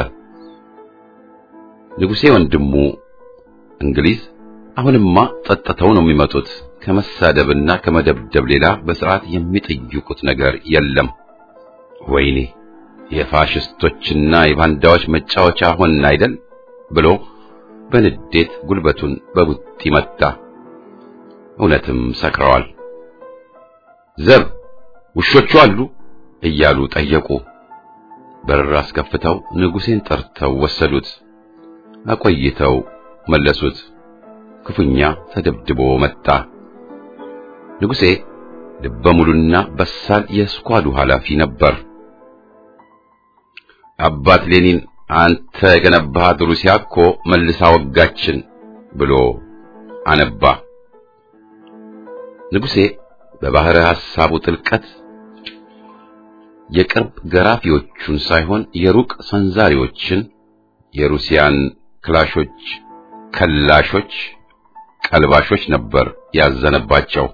ንጉሴ ወንድሙ እንግሊዝ አሁንማ ጠጥተው ነው የሚመጡት። ከመሳደብና ከመደብደብ ሌላ በስርዓት የሚጠይቁት ነገር የለም። ወይኔ የፋሽስቶችና የባንዳዎች መጫወቻ ሆን አይደል ብሎ በንዴት ጉልበቱን በቡጢ መታ። እውነትም ሰክረዋል። ዘብ ውሾቹ አሉ እያሉ ጠየቁ። በር አስከፍተው ንጉሴን ጠርተው ወሰዱት። አቆይተው መለሱት። ክፉኛ ተደብድቦ መጣ። ንጉሴ ልበ ሙሉና በሳል የስኳዱ ኃላፊ ነበር። አባት ሌኒን አንተ የገነባሃት ሩሲያ እኮ መልሳ ወጋችን ብሎ አነባ። ንጉሴ በባህረ ሐሳቡ ጥልቀት የቅርብ ገራፊዎቹን ሳይሆን የሩቅ ሰንዛሪዎችን የሩሲያን ክላሾች፣ ከላሾች፣ ቀልባሾች ነበር ያዘነባቸው።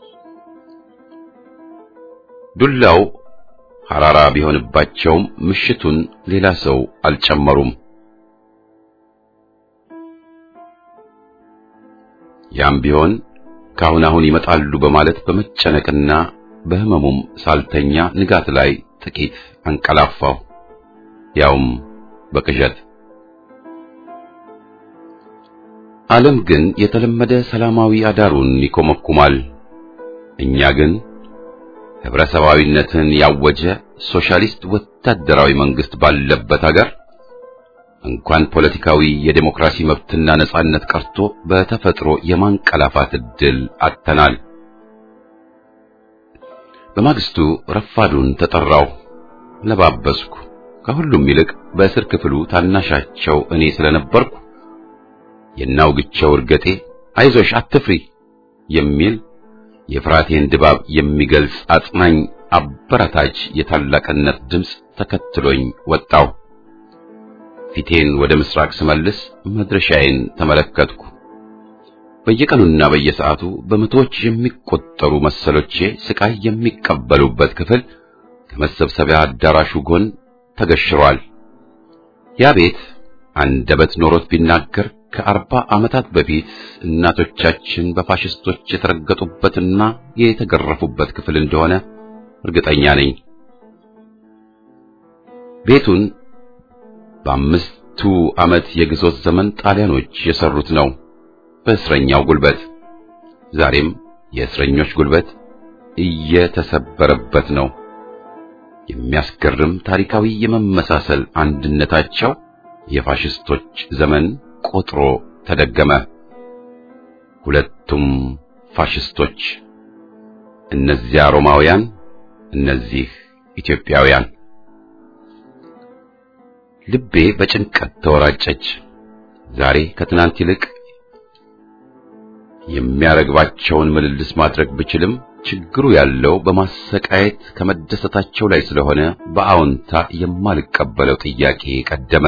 ዱላው ሐራራ ቢሆንባቸውም ምሽቱን ሌላ ሰው አልጨመሩም። ያም ቢሆን ካሁን አሁን ይመጣሉ በማለት በመጨነቅና በህመሙም ሳልተኛ ንጋት ላይ ጥቂት አንቀላፋው፣ ያውም በቅዠት። ዓለም ግን የተለመደ ሰላማዊ አዳሩን ይኮመኩማል። እኛ ግን ህብረተሰባዊነትን ያወጀ ሶሻሊስት ወታደራዊ መንግስት ባለበት ሀገር እንኳን ፖለቲካዊ የዴሞክራሲ መብትና ነጻነት ቀርቶ በተፈጥሮ የማንቀላፋት ዕድል አጥተናል። በማግስቱ ረፋዱን ተጠራው፣ ለባበስኩ። ከሁሉም ይልቅ በእስር ክፍሉ ታናሻቸው እኔ ስለነበርኩ የናውግቸው እርገጤ አይዞሽ አትፍሪ የሚል የፍራቴን ድባብ የሚገልጽ አጽናኝ አበረታች የታላቅነት ድምፅ ተከትሎኝ ወጣው። ፊቴን ወደ ምስራቅ ስመልስ መድረሻዬን ተመለከትኩ። በየቀኑና በየሰዓቱ በመቶዎች የሚቆጠሩ መሰሎቼ ስቃይ የሚቀበሉበት ክፍል ከመሰብሰቢያ አዳራሹ ጎን ተገሽሯል። ያ ቤት አንደበት ኖሮት ቢናገር ከአርባ ዓመታት በፊት እናቶቻችን በፋሽስቶች የተረገጡበትና የተገረፉበት ክፍል እንደሆነ እርግጠኛ ነኝ። ቤቱን በአምስቱ ዓመት የግዞት ዘመን ጣሊያኖች የሰሩት ነው በእስረኛው ጉልበት። ዛሬም የእስረኞች ጉልበት እየተሰበረበት ነው። የሚያስገርም ታሪካዊ የመመሳሰል አንድነታቸው የፋሽስቶች ዘመን ቆጥሮ ተደገመ። ሁለቱም ፋሽስቶች፣ እነዚያ ሮማውያን፣ እነዚህ ኢትዮጵያውያን። ልቤ በጭንቀት ተወራጨች። ዛሬ ከትናንት ይልቅ የሚያረግባቸውን ምልልስ ማድረግ ብችልም ችግሩ ያለው በማሰቃየት ከመደሰታቸው ላይ ስለሆነ በአዎንታ የማልቀበለው ጥያቄ ቀደመ።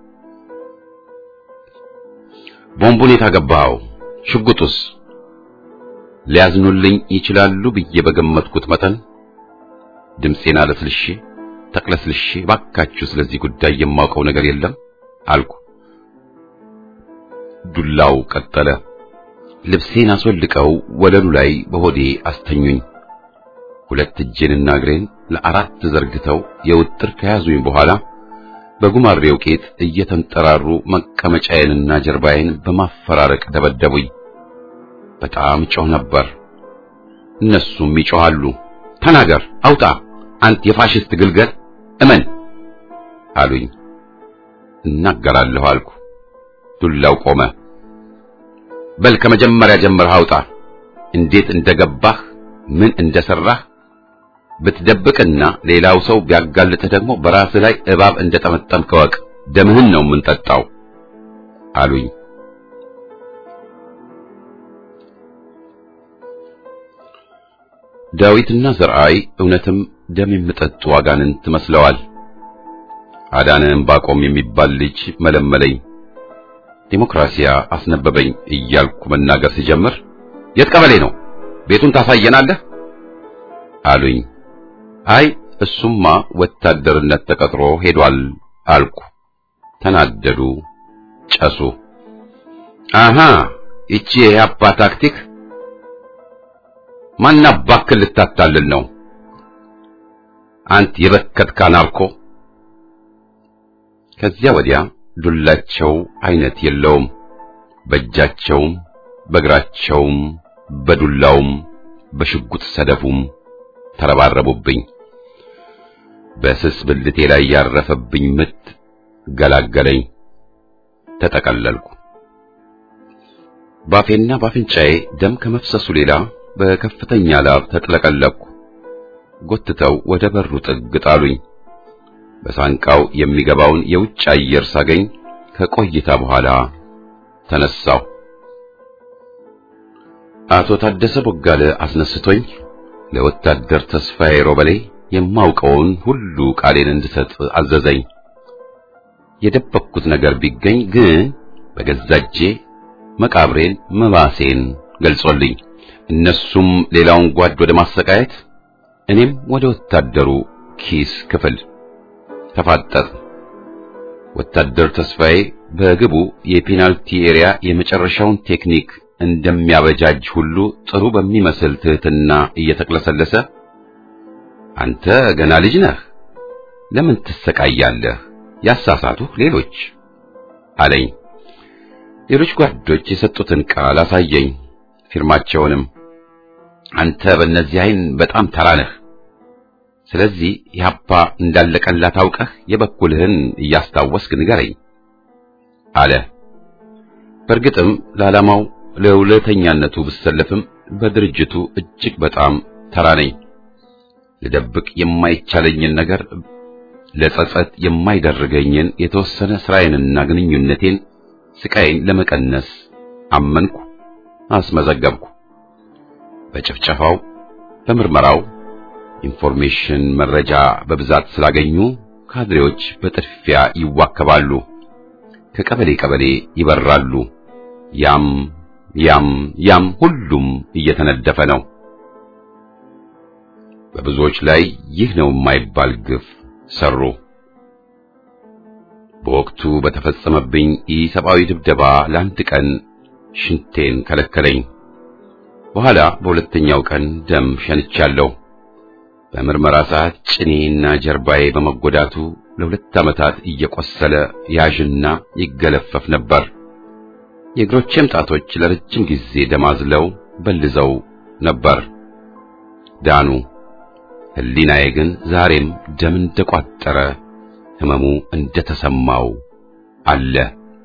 ቦምቡን የታገባው ሽጉጡስ ሊያዝኑልኝ ይችላሉ ብዬ በገመትኩት መጠን ድምፄን አለስልሼ ተቅለስልሼ ባካችሁ ስለዚህ ጉዳይ የማውቀው ነገር የለም አልኩ። ዱላው ቀጠለ። ልብሴን አስወልቀው ወለሉ ላይ በሆዴ አስተኙኝ። ሁለት እጄንና እግሬን ለአራት ዘርግተው የውጥር ከያዙኝ በኋላ በጉማሬው ቄጥ እየተንጠራሩ መቀመጫዬንና ጀርባዬን በማፈራረቅ ደበደቡኝ። በጣም ጮህ ነበር። እነሱም ይጮሃሉ። ተናገር፣ አውጣ፣ አንተ የፋሽስት ግልገል እመን አሉኝ። እናገራለሁ አልኩ። ዱላው ቆመ። በል ከመጀመሪያ ጀምረህ አውጣ፣ እንዴት እንደገባህ፣ ምን እንደሰራህ ብትደብቅና ሌላው ሰው ቢያጋልጥህ ደግሞ በራስህ ላይ እባብ እንደጠመጠምክ እወቅ። ደምህን ነው የምንጠጣው አሉኝ። ዳዊትና ዘርአይ እውነትም ደም የሚጠጡ አጋንንት መስለዋል። አዳነ ዕንባቆም የሚባል ልጅ መለመለኝ። ዲሞክራሲያ አስነበበኝ እያልኩ መናገር ሲጀምር የት ቀበሌ ነው? ቤቱን ታሳየናለህ አሉኝ። አይ እሱማ ወታደርነት ተቀጥሮ ሄዷል አልኩ። ተናደዱ፣ ጨሱ። አሃ ይቺ የአባ ታክቲክ ማን አባክል ልታታልል ነው? አንት የበከትካ ናርኮ። ከዚያ ወዲያ ዱላቸው አይነት የለውም። በእጃቸውም በእግራቸውም በዱላውም በሽጉጥ ሰደፉም ተረባረቡብኝ። በስስ ብልቴ ላይ ያረፈብኝ ምት ገላገለኝ። ተጠቀለልኩ። ባፌና ባፍንጫዬ ደም ከመፍሰሱ ሌላ በከፍተኛ ላብ ተጥለቀለቅኩ። ጎትተው ወደ በሩ ጥግ ጣሉኝ። በሳንቃው የሚገባውን የውጭ አየር ሳገኝ ከቆይታ በኋላ ተነሳው። አቶ ታደሰ ቦጋለ አስነስቶኝ ለወታደር ተስፋዬ ሮበሌ የማውቀውን ሁሉ ቃሌን እንድሰጥ አዘዘኝ። የደበቅኩት ነገር ቢገኝ ግን በገዛ እጄ መቃብሬን መባሴን ገልጾልኝ እነሱም ሌላውን ጓድ ወደ ማሰቃየት እኔም ወደ ወታደሩ ኪስ ክፍል ተፋጠጥ። ወታደር ተስፋዬ በግቡ የፔናልቲ ኤሪያ የመጨረሻውን ቴክኒክ እንደሚያበጃጅ ሁሉ ጥሩ በሚመስል ትህትና እየተቅለሰለሰ አንተ ገና ልጅ ነህ፣ ለምን ትሰቃያለህ? ያሳሳቱህ ሌሎች አለኝ። ሌሎች ጓዶች የሰጡትን ቃል አሳየኝ፣ ፊርማቸውንም። አንተ በእነዚህ አይን በጣም ተራ ነህ። ስለዚህ ኢህአፓ እንዳለቀላት አውቀህ የበኩልህን እያስታወስክ ንገረኝ አለ። በእርግጥም ለዓላማው ለውለተኛነቱ ብሰለፍም በድርጅቱ እጅግ በጣም ተራ ነኝ። ልደብቅ የማይቻለኝን ነገር ለጸጸት የማይደርገኝን የተወሰነ ስራዬንና ግንኙነቴን ስቃይን ለመቀነስ አመንኩ፣ አስመዘገብኩ። በጭፍጨፋው በምርመራው ኢንፎርሜሽን መረጃ በብዛት ስላገኙ ካድሬዎች በጥድፊያ ይዋከባሉ፣ ከቀበሌ ቀበሌ ይበራሉ። ያም ያም ያም ሁሉም እየተነደፈ ነው። በብዙዎች ላይ ይህ ነው የማይባል ግፍ ሰሩ። በወቅቱ በተፈጸመብኝ ኢሰብአዊ ድብደባ ለአንድ ቀን ሽንቴን ከለከለኝ። በኋላ በሁለተኛው ቀን ደም ሸንቻለሁ። በምርመራ ሰዓት ጭኔና ጀርባዬ በመጎዳቱ ለሁለት ዓመታት እየቆሰለ ያዥና ይገለፈፍ ነበር። የእግሮቼም ጣቶች ለረጅም ጊዜ ደማዝለው በልዘው ነበር። ዳኑ። ሕሊናዬ ግን ዛሬም ደም እንደቋጠረ ሕመሙ እንደተሰማው አለ።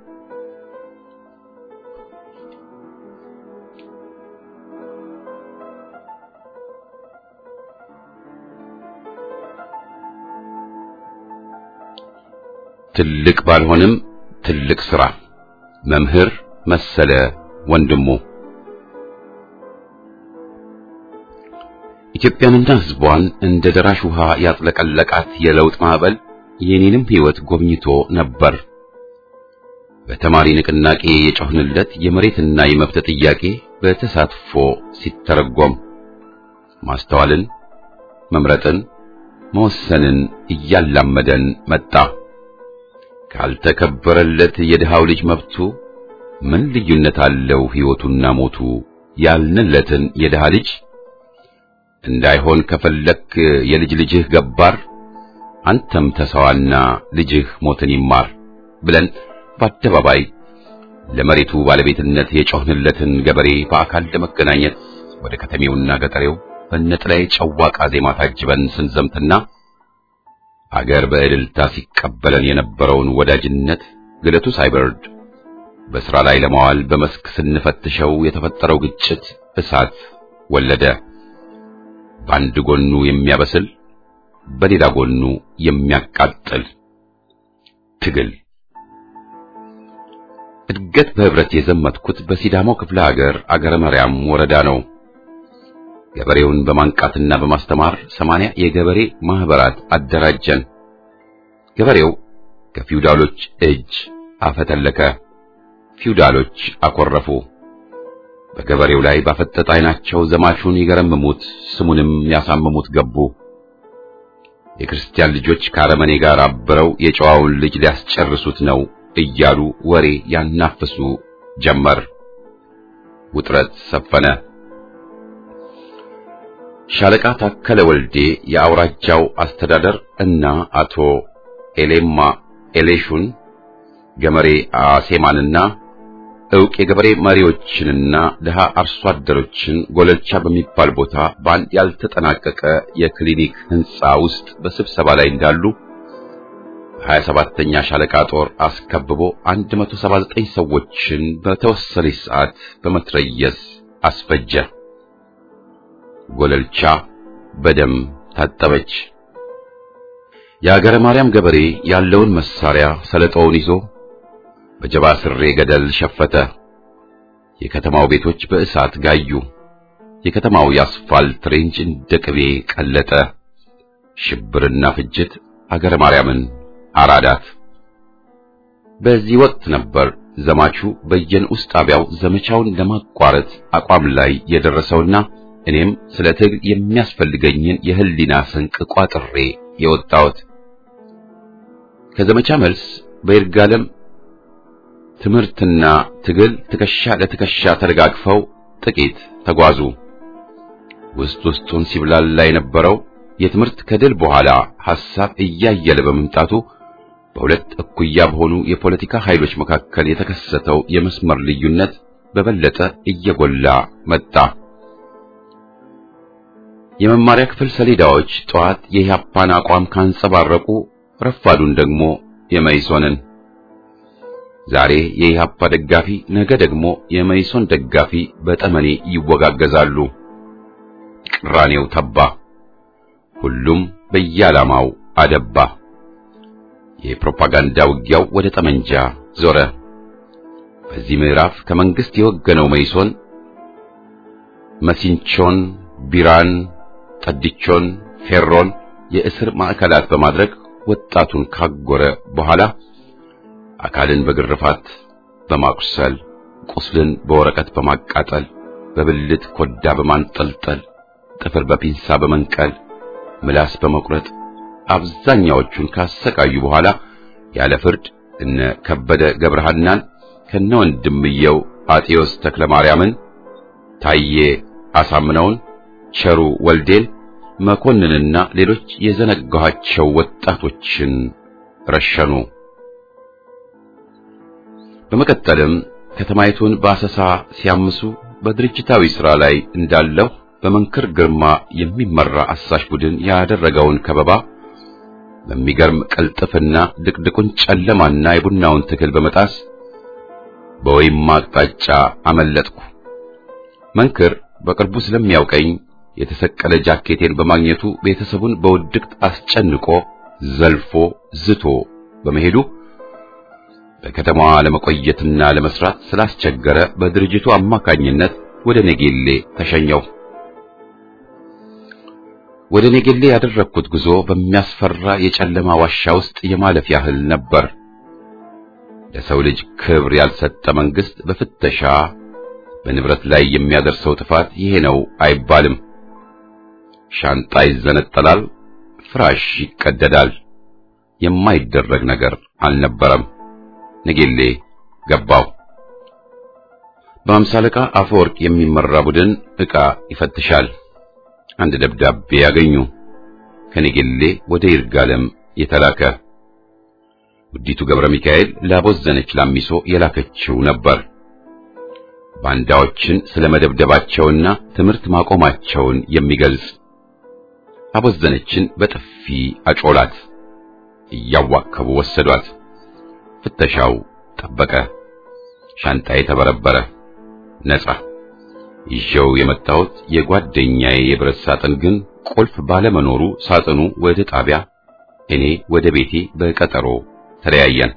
ትልቅ ባልሆንም ትልቅ ሥራ መምህር መሰለ ወንድሙ ኢትዮጵያንና ሕዝቧን እንደ ደራሽ ውሃ ያጥለቀለቃት የለውጥ ማዕበል የኔንም ሕይወት ጎብኝቶ ነበር። በተማሪ ንቅናቄ የጮህንለት የመሬትና የመብት ጥያቄ በተሳትፎ ሲተረጎም ማስተዋልን፣ መምረጥን፣ መወሰንን እያላመደን መጣ። ካልተከበረለት የድሃው ልጅ መብቱ ምን ልዩነት አለው ሕይወቱና ሞቱ ያልንለትን የድሃ ልጅ እንዳይሆን ከፈለክ የልጅ ልጅህ ገባር አንተም ተሰዋና ልጅህ ሞትን ይማር ብለን በአደባባይ ለመሬቱ ባለቤትነት የጮህንለትን ገበሬ በአካል ለመገናኘት ወደ ከተሜውና ገጠሬው በነጥላይ ጨዋቃ ዜማ ታጅበን ስንዘምትና አገር በእልልታ ሲቀበለን የነበረውን ወዳጅነት ግለቱ ሳይበርድ በሥራ ላይ ለማዋል በመስክ ስንፈትሸው የተፈጠረው ግጭት እሳት ወለደ። በአንድ ጎኑ የሚያበስል በሌላ ጎኑ የሚያቃጥል ትግል። እድገት በህብረት የዘመትኩት በሲዳማው ክፍለ ሀገር አገረ መርያም ወረዳ ነው። ገበሬውን በማንቃትና በማስተማር ሰማንያ የገበሬ ማህበራት አደራጀን። ገበሬው ከፊውዳሎች እጅ አፈተለከ። ፊውዳሎች አኮረፉ። በገበሬው ላይ ባፈጠጠ ዓይናቸው ዘማቹን ይገረምሙት ስሙንም ያሳምሙት ገቡ። የክርስቲያን ልጆች ከአረመኔ ጋር አብረው የጨዋውን ልጅ ሊያስጨርሱት ነው እያሉ ወሬ ያናፍሱ ጀመር። ውጥረት ሰፈነ። ሻለቃ ታከለ ወልዴ የአውራጃው አስተዳደር እና አቶ ኤሌማ ኤሌሹን ገመሬ አሴማንና ዕውቅ የገበሬ መሪዎችንና ድሃ አርሶ አደሮችን ጎለልቻ በሚባል ቦታ በአንድ ያልተጠናቀቀ የክሊኒክ ሕንፃ ውስጥ በስብሰባ ላይ እንዳሉ ሀያ ሰባተኛ ሻለቃ ጦር አስከብቦ 179 ሰዎችን በተወሰነች ሰዓት በመትረየስ አስፈጀ። ጎለልቻ በደም ታጠበች። የአገረ ማርያም ገበሬ ያለውን መሳሪያ ሰለጦውን ይዞ በጀባ ስሬ ገደል ሸፈተ። የከተማው ቤቶች በእሳት ጋዩ። የከተማው የአስፋልት ሬንጅ እንደ ቅቤ ቀለጠ። ሽብርና ፍጅት አገረ ማርያምን አራዳት። በዚህ ወቅት ነበር ዘማቹ በየንዑስ ጣቢያው ዘመቻውን ለማቋረጥ አቋም ላይ የደረሰውና እኔም ስለ ትግል የሚያስፈልገኝን የህሊና ስንቅ ቋጥሬ የወጣሁት። ከዘመቻ መልስ በይርጋለም ትምህርትና ትግል ትከሻ ለትከሻ ተደጋግፈው ጥቂት ተጓዙ። ውስጥ ውስጡን ሲብላላ የነበረው የትምህርት ከድል በኋላ ሐሳብ እያየለ በመምጣቱ በሁለት እኩያ በሆኑ የፖለቲካ ኃይሎች መካከል የተከሰተው የመስመር ልዩነት በበለጠ እየጎላ መጣ። የመማሪያ ክፍል ሰሌዳዎች ጠዋት የኢህአፓን አቋም ካንጸባረቁ ረፋዱን ደግሞ የመይሶንን ዛሬ የኢህአፓ ደጋፊ ነገ ደግሞ የመይሶን ደጋፊ በጠመኔ ይወጋገዛሉ። ቅራኔው ተባ። ሁሉም በየዓላማው አደባ። የፕሮፓጋንዳ ውጊያው ወደ ጠመንጃ ዞረ። በዚህ ምዕራፍ ከመንግስት የወገነው መይሶን መሲንቾን፣ ቢራን፣ ጠድቾን፣ ፌሮን የእስር ማዕከላት በማድረግ ወጣቱን ካጎረ በኋላ አካልን በግርፋት በማቁሰል ቁስልን በወረቀት በማቃጠል በብልት ኮዳ በማንጠልጠል ጥፍር በፒንሳ በመንቀል ምላስ በመቁረጥ አብዛኛዎቹን ካሰቃዩ በኋላ ያለ ፍርድ እነ ከበደ ገብረሃናን ከነ ወንድምየው አጤዎስ ተክለ ማርያምን፣ ታዬ አሳምነውን፣ ቸሩ ወልዴን፣ መኮንንና ሌሎች የዘነጋኋቸው ወጣቶችን ረሸኑ። በመቀጠልም ከተማይቱን በአሰሳ ሲያምሱ በድርጅታዊ ሥራ ላይ እንዳለው በመንክር ግርማ የሚመራ አሳሽ ቡድን ያደረገውን ከበባ በሚገርም ቅልጥፍና ድቅድቁን ጨለማና የቡናውን ትክል በመጣስ በወይማ አቅጣጫ አመለጥኩ። መንክር በቅርቡ ስለሚያውቀኝ የተሰቀለ ጃኬቴን በማግኘቱ ቤተሰቡን በውድቅት አስጨንቆ ዘልፎ ዝቶ በመሄዱ በከተማዋ ለመቆየትና ለመስራት ስላስቸገረ በድርጅቱ አማካኝነት ወደ ኔጌሌ ተሸኘው። ወደ ኔጌሌ ያደረግኩት ጉዞ በሚያስፈራ የጨለማ ዋሻ ውስጥ የማለፍ ያህል ነበር። ለሰው ልጅ ክብር ያልሰጠ መንግስት በፍተሻ በንብረት ላይ የሚያደርሰው ጥፋት ይሄ ነው አይባልም። ሻንጣ ይዘነጠላል፣ ፍራሽ ይቀደዳል። የማይደረግ ነገር አልነበረም። ነጌሌ ገባው። በአምሳ አለቃ አፈወርቅ የሚመራ ቡድን ዕቃ ይፈትሻል። አንድ ደብዳቤ ያገኙ። ከነጌሌ ወደ ይርጋለም የተላከ ውዲቱ ገብረ ሚካኤል ላቦዘነች ላሚሶ የላከችው ነበር። ባንዳዎችን ስለመደብደባቸውና ትምህርት ማቆማቸውን የሚገልጽ አቦዘነችን በጥፊ አጮላት። እያዋከቡ ወሰዷት። ፍተሻው ጠበቀ። ሻንጣዬ ተበረበረ። ነጻ ይዤው የመጣሁት የጓደኛዬ የብረት ሳጥን ግን ቁልፍ ባለመኖሩ ሳጥኑ ወደ ጣቢያ፣ እኔ ወደ ቤቴ በቀጠሮ ተለያየን።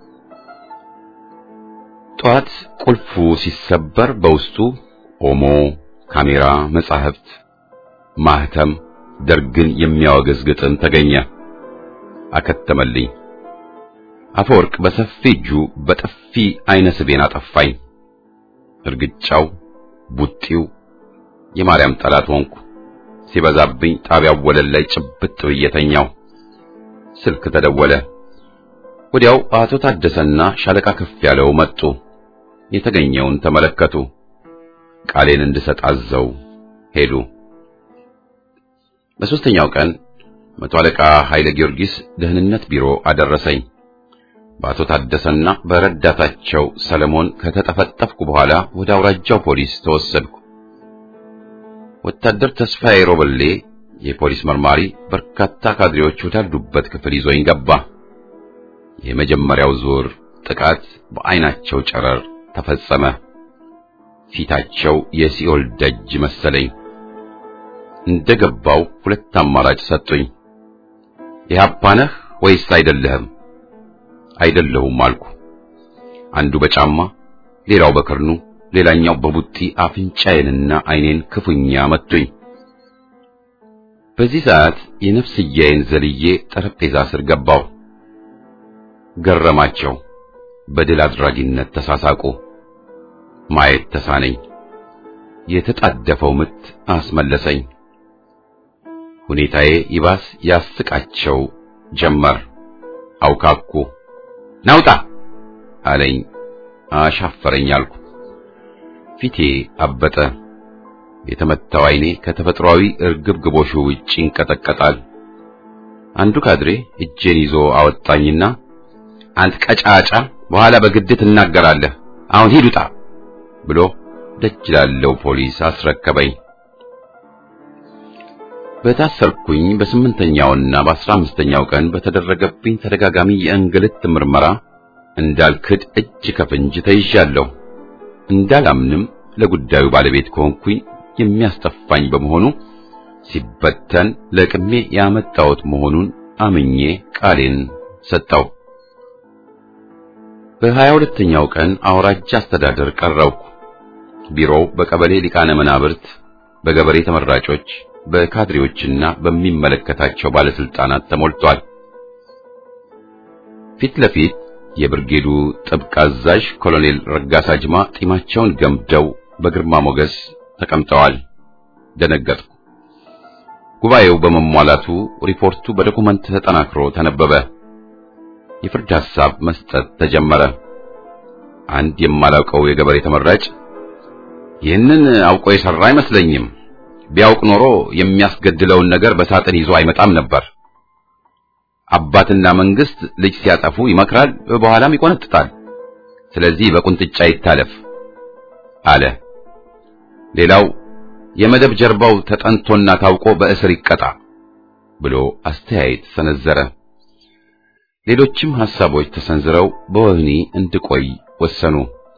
ጧት ቁልፉ ሲሰበር በውስጡ ኦሞ፣ ካሜራ፣ መጻሕፍት፣ ማህተም፣ ደርግን የሚያወግዝ ግጥም ተገኘ። አከተመልኝ። አፈወርቅ በሰፊ እጁ በጥፊ አይነ ስቤን አጠፋኝ። እርግጫው፣ ቡጢው የማርያም ጠላት ሆንኩ። ሲበዛብኝ ጣቢያው ወለል ላይ ጭብጥ ብዬ ተኛው። ስልክ ተደወለ። ወዲያው አቶ ታደሰና ሻለቃ ከፍ ያለው መጡ። የተገኘውን ተመለከቱ። ቃሌን እንድሰጥ አዘው ሄዱ። በሦስተኛው ቀን መቶ አለቃ ኃይለ ጊዮርጊስ ደህንነት ቢሮ አደረሰኝ። በአቶ ታደሰና በረዳታቸው ሰለሞን ከተጠፈጠፍኩ በኋላ ወደ አውራጃው ፖሊስ ተወሰድኩ። ወታደር ተስፋዬ ሮበሌ የፖሊስ መርማሪ በርካታ ካድሬዎች ወዳሉበት ክፍል ይዞኝ ገባ። የመጀመሪያው ዙር ጥቃት በአይናቸው ጨረር ተፈጸመ። ፊታቸው የሲኦል ደጅ መሰለኝ። እንደገባው ሁለት አማራጭ ሰጡኝ። ኢህአፓ ነህ ወይስ አይደለህም? አይደለሁም አልኩ። አንዱ በጫማ ሌላው በክርኑ ሌላኛው በቡጢ አፍንጫዬንና አይኔን ክፉኛ መቱኝ። በዚህ ሰዓት የነፍስያዬን ዘልዬ ጠረጴዛ ስር ገባው። ገረማቸው። በድል አድራጊነት ተሳሳቁ። ማየት ተሳነኝ። የተጣደፈው ምት አስመለሰኝ። ሁኔታዬ ይባስ ያስቃቸው ጀመር። አውካኩ። ናውጣ አለኝ። አሻፈረኝ አልኩ። ፊቴ አበጠ። የተመታው አይኔ ከተፈጥሯዊ እርግብግቦሹ ውጭ ይንቀጠቀጣል። አንዱ ካድሬ እጄን ይዞ አወጣኝና አንተ ቀጫጫ፣ በኋላ በግድ ትናገራለህ፣ አሁን ሂድ ውጣ ብሎ ደጅ ላለው ፖሊስ አስረከበኝ። በታሰርኩኝ በስምንተኛውና በአስራ አምስተኛው ቀን በተደረገብኝ ተደጋጋሚ የእንግልት ምርመራ እንዳልክድ እጅ ከፍንጅ ተይዣለሁ። እንዳላምንም ለጉዳዩ ባለቤት ከሆንኩኝ የሚያስጠፋኝ በመሆኑ ሲበተን ለቅሜ ያመጣሁት መሆኑን አምኜ ቃሌን ሰጠው። በሀያ ሁለተኛው ቀን አውራጃ አስተዳደር ቀረብኩ። ቢሮው በቀበሌ ሊቃነ መናብርት፣ በገበሬ ተመራጮች፣ በካድሬዎችና በሚመለከታቸው ባለስልጣናት ተሞልቷል። ፊት ለፊት የብርጌዱ ጥብቅ አዛዥ ኮሎኔል ረጋሳ ጅማ ጢማቸውን ገምደው በግርማ ሞገስ ተቀምጠዋል። ደነገጥኩ። ጉባኤው በመሟላቱ ሪፖርቱ በዶኩመንት ተጠናክሮ ተነበበ። የፍርድ ሐሳብ መስጠት ተጀመረ። አንድ የማላውቀው የገበሬ ተመራጭ ይህንን አውቆ የሰራ አይመስለኝም፣ ቢያውቅ ኖሮ የሚያስገድለውን ነገር በሳጥን ይዞ አይመጣም ነበር። አባትና መንግስት ልጅ ሲያጠፉ ይመክራል፣ በኋላም ይቆነጥጣል። ስለዚህ በቁንጥጫ ይታለፍ አለ። ሌላው የመደብ ጀርባው ተጠንቶና ታውቆ በእስር ይቀጣ ብሎ አስተያየት ሰነዘረ። ሌሎችም ሐሳቦች ተሰንዝረው በወህኒ እንድቆይ ወሰኑ።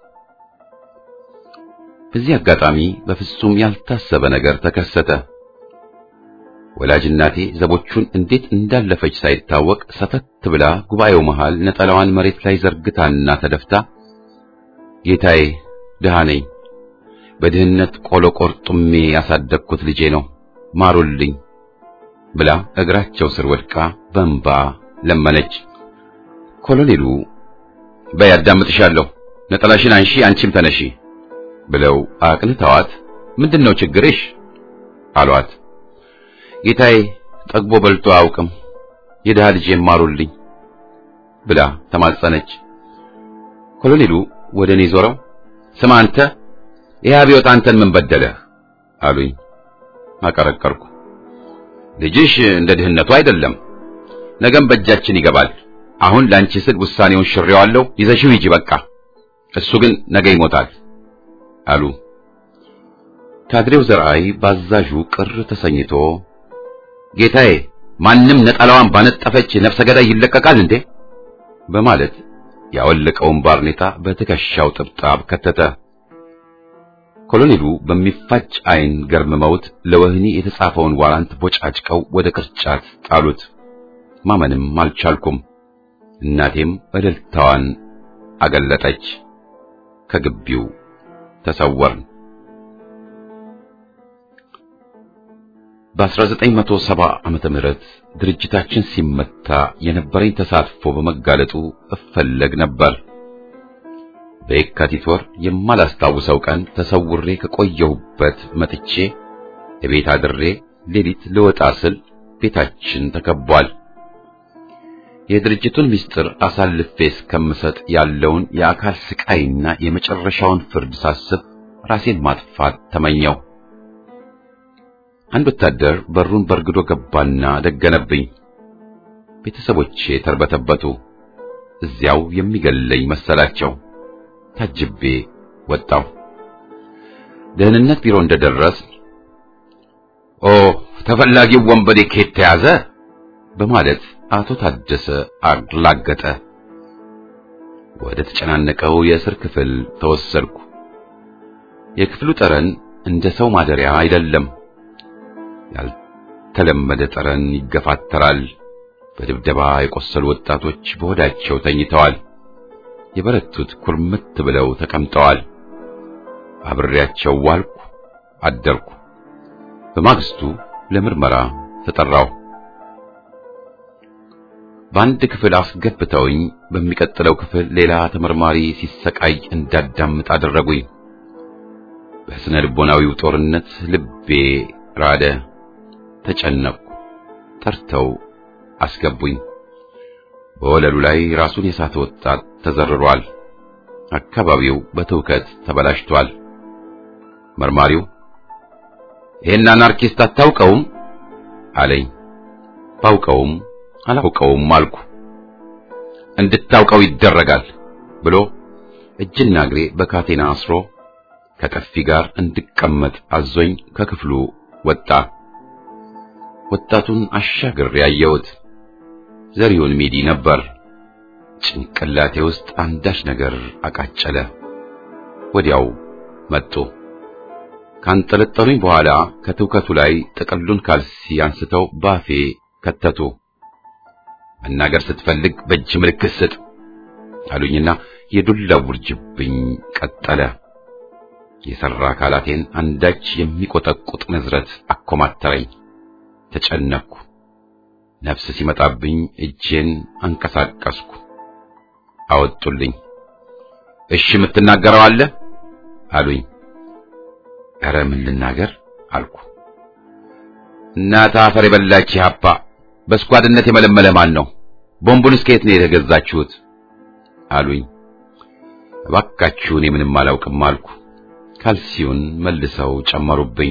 በዚህ አጋጣሚ በፍጹም ያልታሰበ ነገር ተከሰተ። ወላጅ እናቴ ዘቦቹን እንዴት እንዳለፈች ሳይታወቅ ሰተት ብላ ጉባኤው መሃል ነጠላዋን መሬት ላይ ዘርግታና ተደፍታ ጌታዬ ድሃ ነኝ፣ በድህነት ቆሎ ቆርጡሜ ያሳደግኩት ልጄ ነው፣ ማሩልኝ ብላ እግራቸው ስር ወድቃ በእንባ ለመነች። ኮሎኔሉ በይ አዳምጥሻለሁ፣ ነጠላሽን አንሺ፣ አንቺም ተነሺ ብለው አቅንተዋት ምንድነው ችግርሽ አሏት። ጌታዬ ጠግቦ በልቶ አያውቅም፣ የድሃ ልጅ ማሩልኝ ብላ ተማጸነች። ኮሎኔሉ ወደ እኔ ዞረው ስማ አንተ ይህ አብዮት አንተን ምን በደለህ አሉኝ። አቀረቀርኩ። ልጅሽ እንደ ድህነቱ አይደለም፣ ነገም በእጃችን ይገባል። አሁን ላንቺ ስል ውሳኔውን ሽሬዋለሁ፣ ይዘሽው ሂጂ በቃ። እሱ ግን ነገ ይሞታል አሉ። ካድሬው ዘርአይ ባዛዡ ቅር ተሰኝቶ ጌታዬ ማንም ነጠላዋን ባነጠፈች ነፍሰ ገዳይ ይለቀቃል እንዴ? በማለት ያወለቀውን ባርኔጣ በትከሻው ጥብጣብ ከተተ። ኮሎኔሉ በሚፋጭ ዓይን ገርምመውት ለወህኒ የተጻፈውን ዋራንት ቦጫጭቀው ወደ ቅርጫት ጣሉት። ማመንም አልቻልኩም። እናቴም እልልታዋን አገለጠች። ከግቢው ተሰወርን። በ1970 ዓመተ ምህረት ድርጅታችን ሲመታ የነበረኝ ተሳትፎ በመጋለጡ እፈለግ ነበር። በየካቲት ወር የማላስታውሰው ቀን ተሰውሬ ከቆየሁበት መጥቼ እቤት አድሬ ሌሊት ልወጣ ስል ቤታችን ተከቧል። የድርጅቱን ምስጢር አሳልፌ እስከምሰጥ ያለውን የአካል ስቃይና የመጨረሻውን ፍርድ ሳስብ ራሴን ማጥፋት ተመኘው። አንድ ወታደር በሩን በርግዶ ገባና ደገነብኝ። ቤተሰቦቼ ተርበተበቱ። እዚያው የሚገለኝ መሰላቸው። ታጅቤ ወጣሁ። ደህንነት ቢሮ እንደደረስ ኦ ተፈላጊው ወንበዴ ከየት ተያዘ በማለት አቶ ታደሰ አላገጠ። ወደ ተጨናነቀው የእስር ክፍል ተወሰድኩ። የክፍሉ ጠረን እንደ ሰው ማደሪያ አይደለም። ያልተለመደ ጠረን ይገፋተራል። በድብደባ የቆሰሉ ወጣቶች በሆዳቸው ተኝተዋል። የበረቱት ኩርምት ብለው ተቀምጠዋል። አብሬያቸው ዋልኩ፣ አደርኩ። በማግስቱ ለምርመራ ተጠራሁ። በአንድ ክፍል አስገብተውኝ በሚቀጥለው ክፍል ሌላ ተመርማሪ ሲሰቃይ እንዳዳምጥ አደረጉኝ። በስነ ልቦናዊው ጦርነት ልቤ ራደ፣ ተጨነቅኩ። ጠርተው አስገቡኝ። በወለሉ ላይ ራሱን የሳተ ወጣት ተዘርሯል። አካባቢው በትውከት ተበላሽቷል። መርማሪው ይሄን አናርኪስት አታውቀውም አለኝ። ባውቀውም አላውቀውም አልኩ። እንድታውቀው ይደረጋል ብሎ እጅና እግሬ በካቴና አስሮ ከቀፊ ጋር እንድቀመጥ አዞኝ ከክፍሉ ወጣ። ወጣቱን አሻግሬ ያየሁት ዘሪሁን ሚዲ ነበር። ጭንቅላቴ ውስጥ አንዳች ነገር አቃጨለ። ወዲያው መጡ። ካንጠለጠሉኝ በኋላ ከትውከቱ ላይ ጥቅሉን ካልሲ አንስተው ባፌ ከተቱ። መናገር ስትፈልግ በእጅ ምልክት ስጥ አሉኝና የዱላ ውርጅብኝ ቀጠለ። የሰራ አካላቴን አንዳች የሚቆጠቁጥ ንዝረት አኮማተረኝ። ተጨነቅኩ። ነፍስ ሲመጣብኝ እጄን አንቀሳቀስኩ። አወጡልኝ። እሺ የምትናገረው አለ አሉኝ። ኧረ ምን ልናገር አልኩ። እናት አፈር የበላች ሀፓ በስኳድነት የመለመለ ማን ነው? ቦምቡንስ ከየት ነው የተገዛችሁት? አሉኝ። እባካችሁ እኔ ምንም አላውቅም አልኩ። ካልሲውን መልሰው ጨመሩብኝ።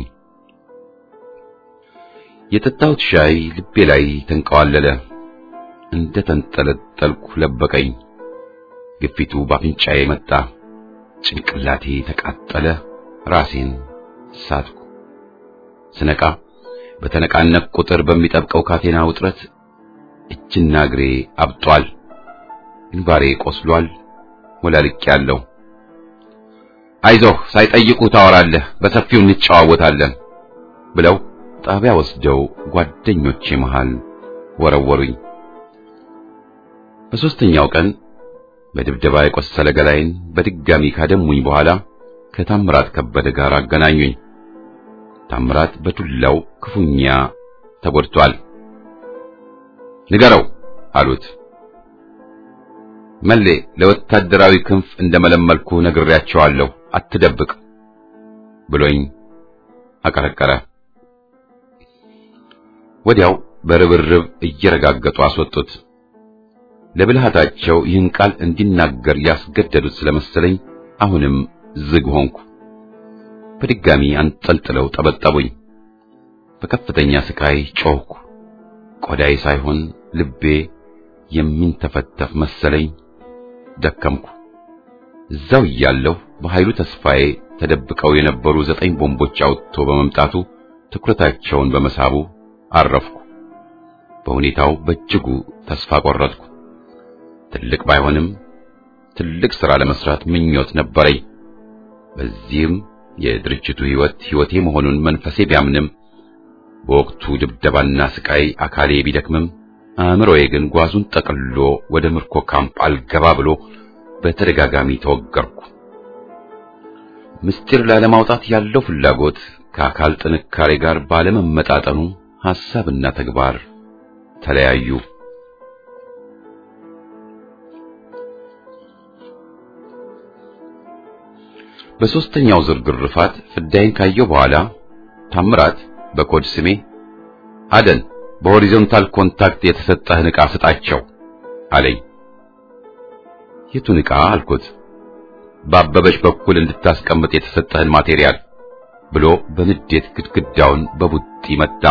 የጠጣሁት ሻይ ልቤ ላይ ተንቀዋለለ። እንደ ተንጠለጠልኩ ለበቀኝ። ግፊቱ ባፍንጫዬ መጣ። ጭንቅላቴ ተቃጠለ። ራሴን ሳትኩ። ስነቃ በተነቃነቅ ቁጥር በሚጠብቀው ካቴና ውጥረት እጅና እግሬ አብጧል። ግንባሬ ቆስሏል። ወላልቄያለሁ። አይዞህ ሳይጠይቁ ታወራለህ፣ በሰፊው እንጨዋወታለን ብለው ጣቢያ ወስደው ጓደኞቼ መሃል ወረወሩኝ። በሦስተኛው ቀን በድብደባ የቆሰለ ገላይን በድጋሚ ካደሙኝ በኋላ ከታምራት ከበደ ጋር አገናኙኝ። ታምራት በዱላው ክፉኛ ተጎድቷል። ንገረው አሉት። መሌ ለወታደራዊ ክንፍ እንደመለመልኩ ነግሬያቸዋለሁ፣ አትደብቅ ብሎኝ አቀረቀረ። ወዲያው በርብርብ እየረጋገጡ አስወጡት። ለብልሃታቸው ይህን ቃል እንዲናገር ያስገደዱት ስለመሰለኝ አሁንም ዝግ ሆንኩ። በድጋሚ አንጠልጥለው ጠበጠቡኝ። በከፍተኛ ስቃይ ጮህኩ። ቆዳዬ ሳይሆን ልቤ የሚንተፈተፍ መሰለኝ። ደከምኩ። እዛው እያለሁ በኃይሉ ተስፋዬ ተደብቀው የነበሩ ዘጠኝ ቦምቦች አውጥቶ በመምጣቱ ትኩረታቸውን በመሳቡ አረፍኩ። በሁኔታው በእጅጉ ተስፋ ቆረጥኩ። ትልቅ ባይሆንም ትልቅ ሥራ ለመስራት ምኞት ነበረኝ። በዚህም የድርጅቱ ሕይወት ሕይወቴ መሆኑን መንፈሴ ቢያምንም በወቅቱ ድብደባና ስቃይ አካሌ ቢደክምም አእምሮዬ ግን ጓዙን ጠቅልሎ ወደ ምርኮ ካምፕ አልገባ ብሎ በተደጋጋሚ ተወገርኩ። ምስጢር ላለማውጣት ያለው ፍላጎት ከአካል ጥንካሬ ጋር ባለመመጣጠኑ ሐሳብና ተግባር ተለያዩ። በሦስተኛው ዙር ግርፋት ፍዳይን ካየው በኋላ ታምራት በኮድ ስሜ አደን በሆሪዞንታል ኮንታክት የተሰጠህን ዕቃ ስጣቸው አለኝ። የቱን ዕቃ አልኩት። በአበበች በኩል እንድታስቀምጥ የተሰጠህን ማቴሪያል ብሎ በንዴት ግድግዳውን በቡጢ መታ።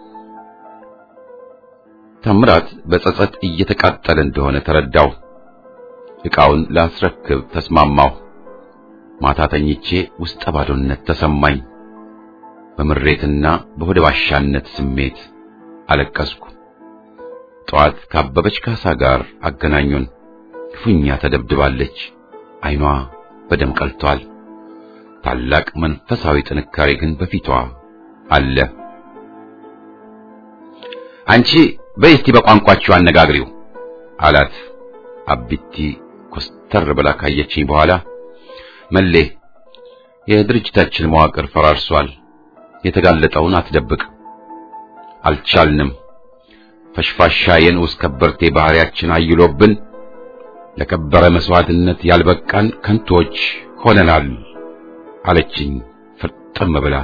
ታምራት በጸጸት እየተቃጠለ እንደሆነ ተረዳው። ዕቃውን ላስረክብ ተስማማሁ። ማታ ተኝቼ ውስጠ ባዶነት ተሰማኝ። በምሬትና በሆደ ባሻነት ስሜት አለቀስኩ። ጠዋት ካበበች ካሳ ጋር አገናኙን። ክፉኛ ተደብድባለች። ዓይኗ በደም ቀልቷል። ታላቅ መንፈሳዊ ጥንካሬ ግን በፊቷ አለ። አንቺ በይ እስቲ በቋንቋችሁ አነጋግሪው አላት። አቢቲ ኮስተር ብላ ካየችኝ በኋላ መሌ የድርጅታችን መዋቅር ፈራርሷል። የተጋለጠውን አትደብቅ። አልቻልንም። ፈሽፋሻ የንዑስ ከበርቴ ባህሪያችን አይሎብን ለከበረ መስዋዕትነት ያልበቃን ከንቶች ሆነናል አለችኝ ፍርጥም ብላ።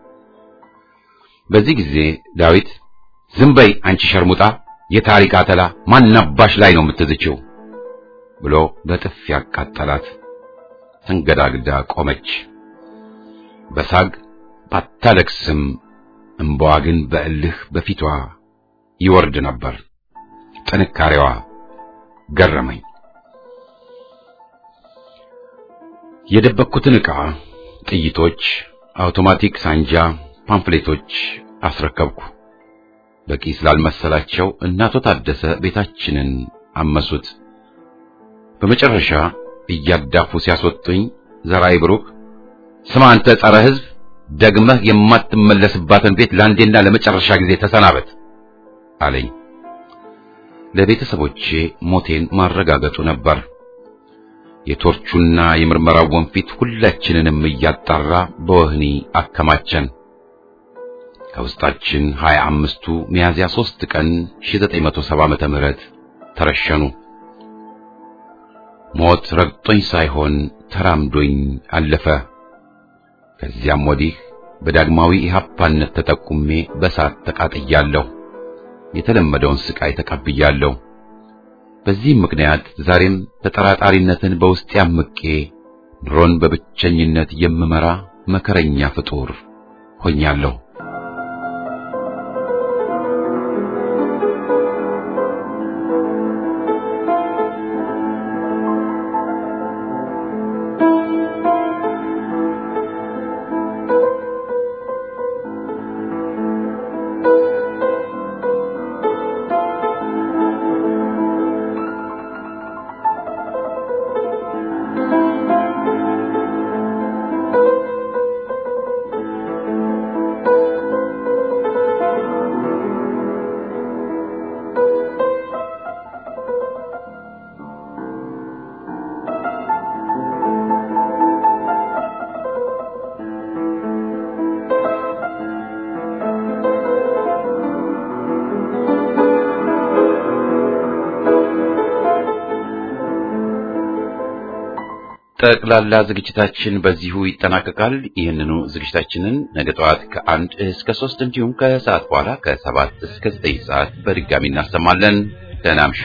በዚህ ጊዜ ዳዊት ዝም በይ አንቺ ሸርሙጣ፣ የታሪክ አተላ ማናባሽ ላይ ነው የምትዝችው ብሎ በጥፊ ያቃጠላት። ተንገዳግዳ ቆመች። በሳግ ባታለቅስም እምባዋ ግን በእልህ በፊቷ ይወርድ ነበር። ጥንካሬዋ ገረመኝ። የደበቅኩትን ዕቃ፣ ጥይቶች፣ አውቶማቲክ ሳንጃ፣ ፓምፍሌቶች አስረከብኩ። በቂ ስላልመሰላቸው እናቶ ታደሰ ቤታችንን አመሱት። በመጨረሻ እያዳፉ ሲያስወጡኝ ዘራይ ብሩክ ስማ አንተ ጸረ ሕዝብ ደግመህ የማትመለስባትን ቤት ለአንዴና ለመጨረሻ ጊዜ ተሰናበት አለኝ። ለቤተሰቦቼ ሞቴን ማረጋገጡ ነበር። የቶርቹና የምርመራው ወንፊት ሁላችንንም እያጣራ በወህኒ አከማቸን። ከውስጣችን ሀያ አምስቱ ሚያዝያ ሦስት ቀን 1970 ዓመተ ምህረት ተረሸኑ። ሞት ረግጦኝ ሳይሆን ተራምዶኝ አለፈ። ከዚያም ወዲህ በዳግማዊ ኢህአፓነት ተጠቁሜ በሳት ተቃጥያለሁ። የተለመደውን ስቃይ ተቀብያለሁ። በዚህም ምክንያት ዛሬም ተጠራጣሪነትን በውስጤ አምቄ ኑሮን በብቸኝነት የምመራ መከረኛ ፍጡር ሆኛለሁ። ጠቅላላ ዝግጅታችን በዚሁ ይጠናቀቃል። ይህንኑ ዝግጅታችንን ነገ ጠዋት ከአንድ እስከ ሶስት እንዲሁም ከሰዓት በኋላ ከሰባት እስከ ዘጠኝ ሰዓት በድጋሚ እናሰማለን። ደህና እምሹ።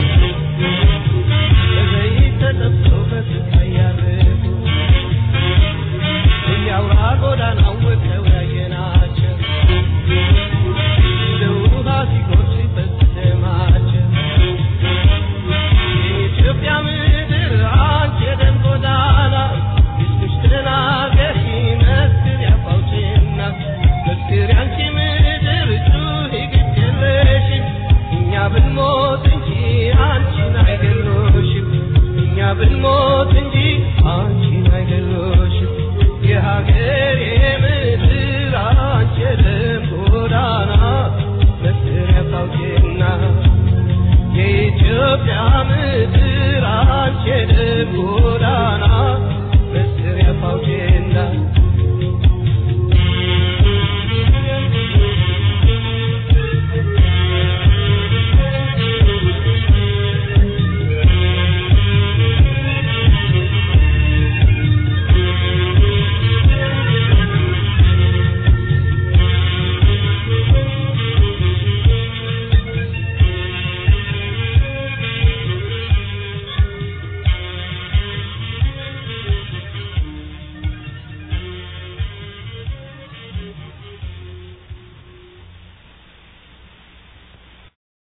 ብንሞት እንጂ አንቺን አይደለሽም የሀገሬ ምድር አንቺ የደም ጎዳና መስሪያ ታውቂና የኢትዮጵያ ምድር አንቺ የደም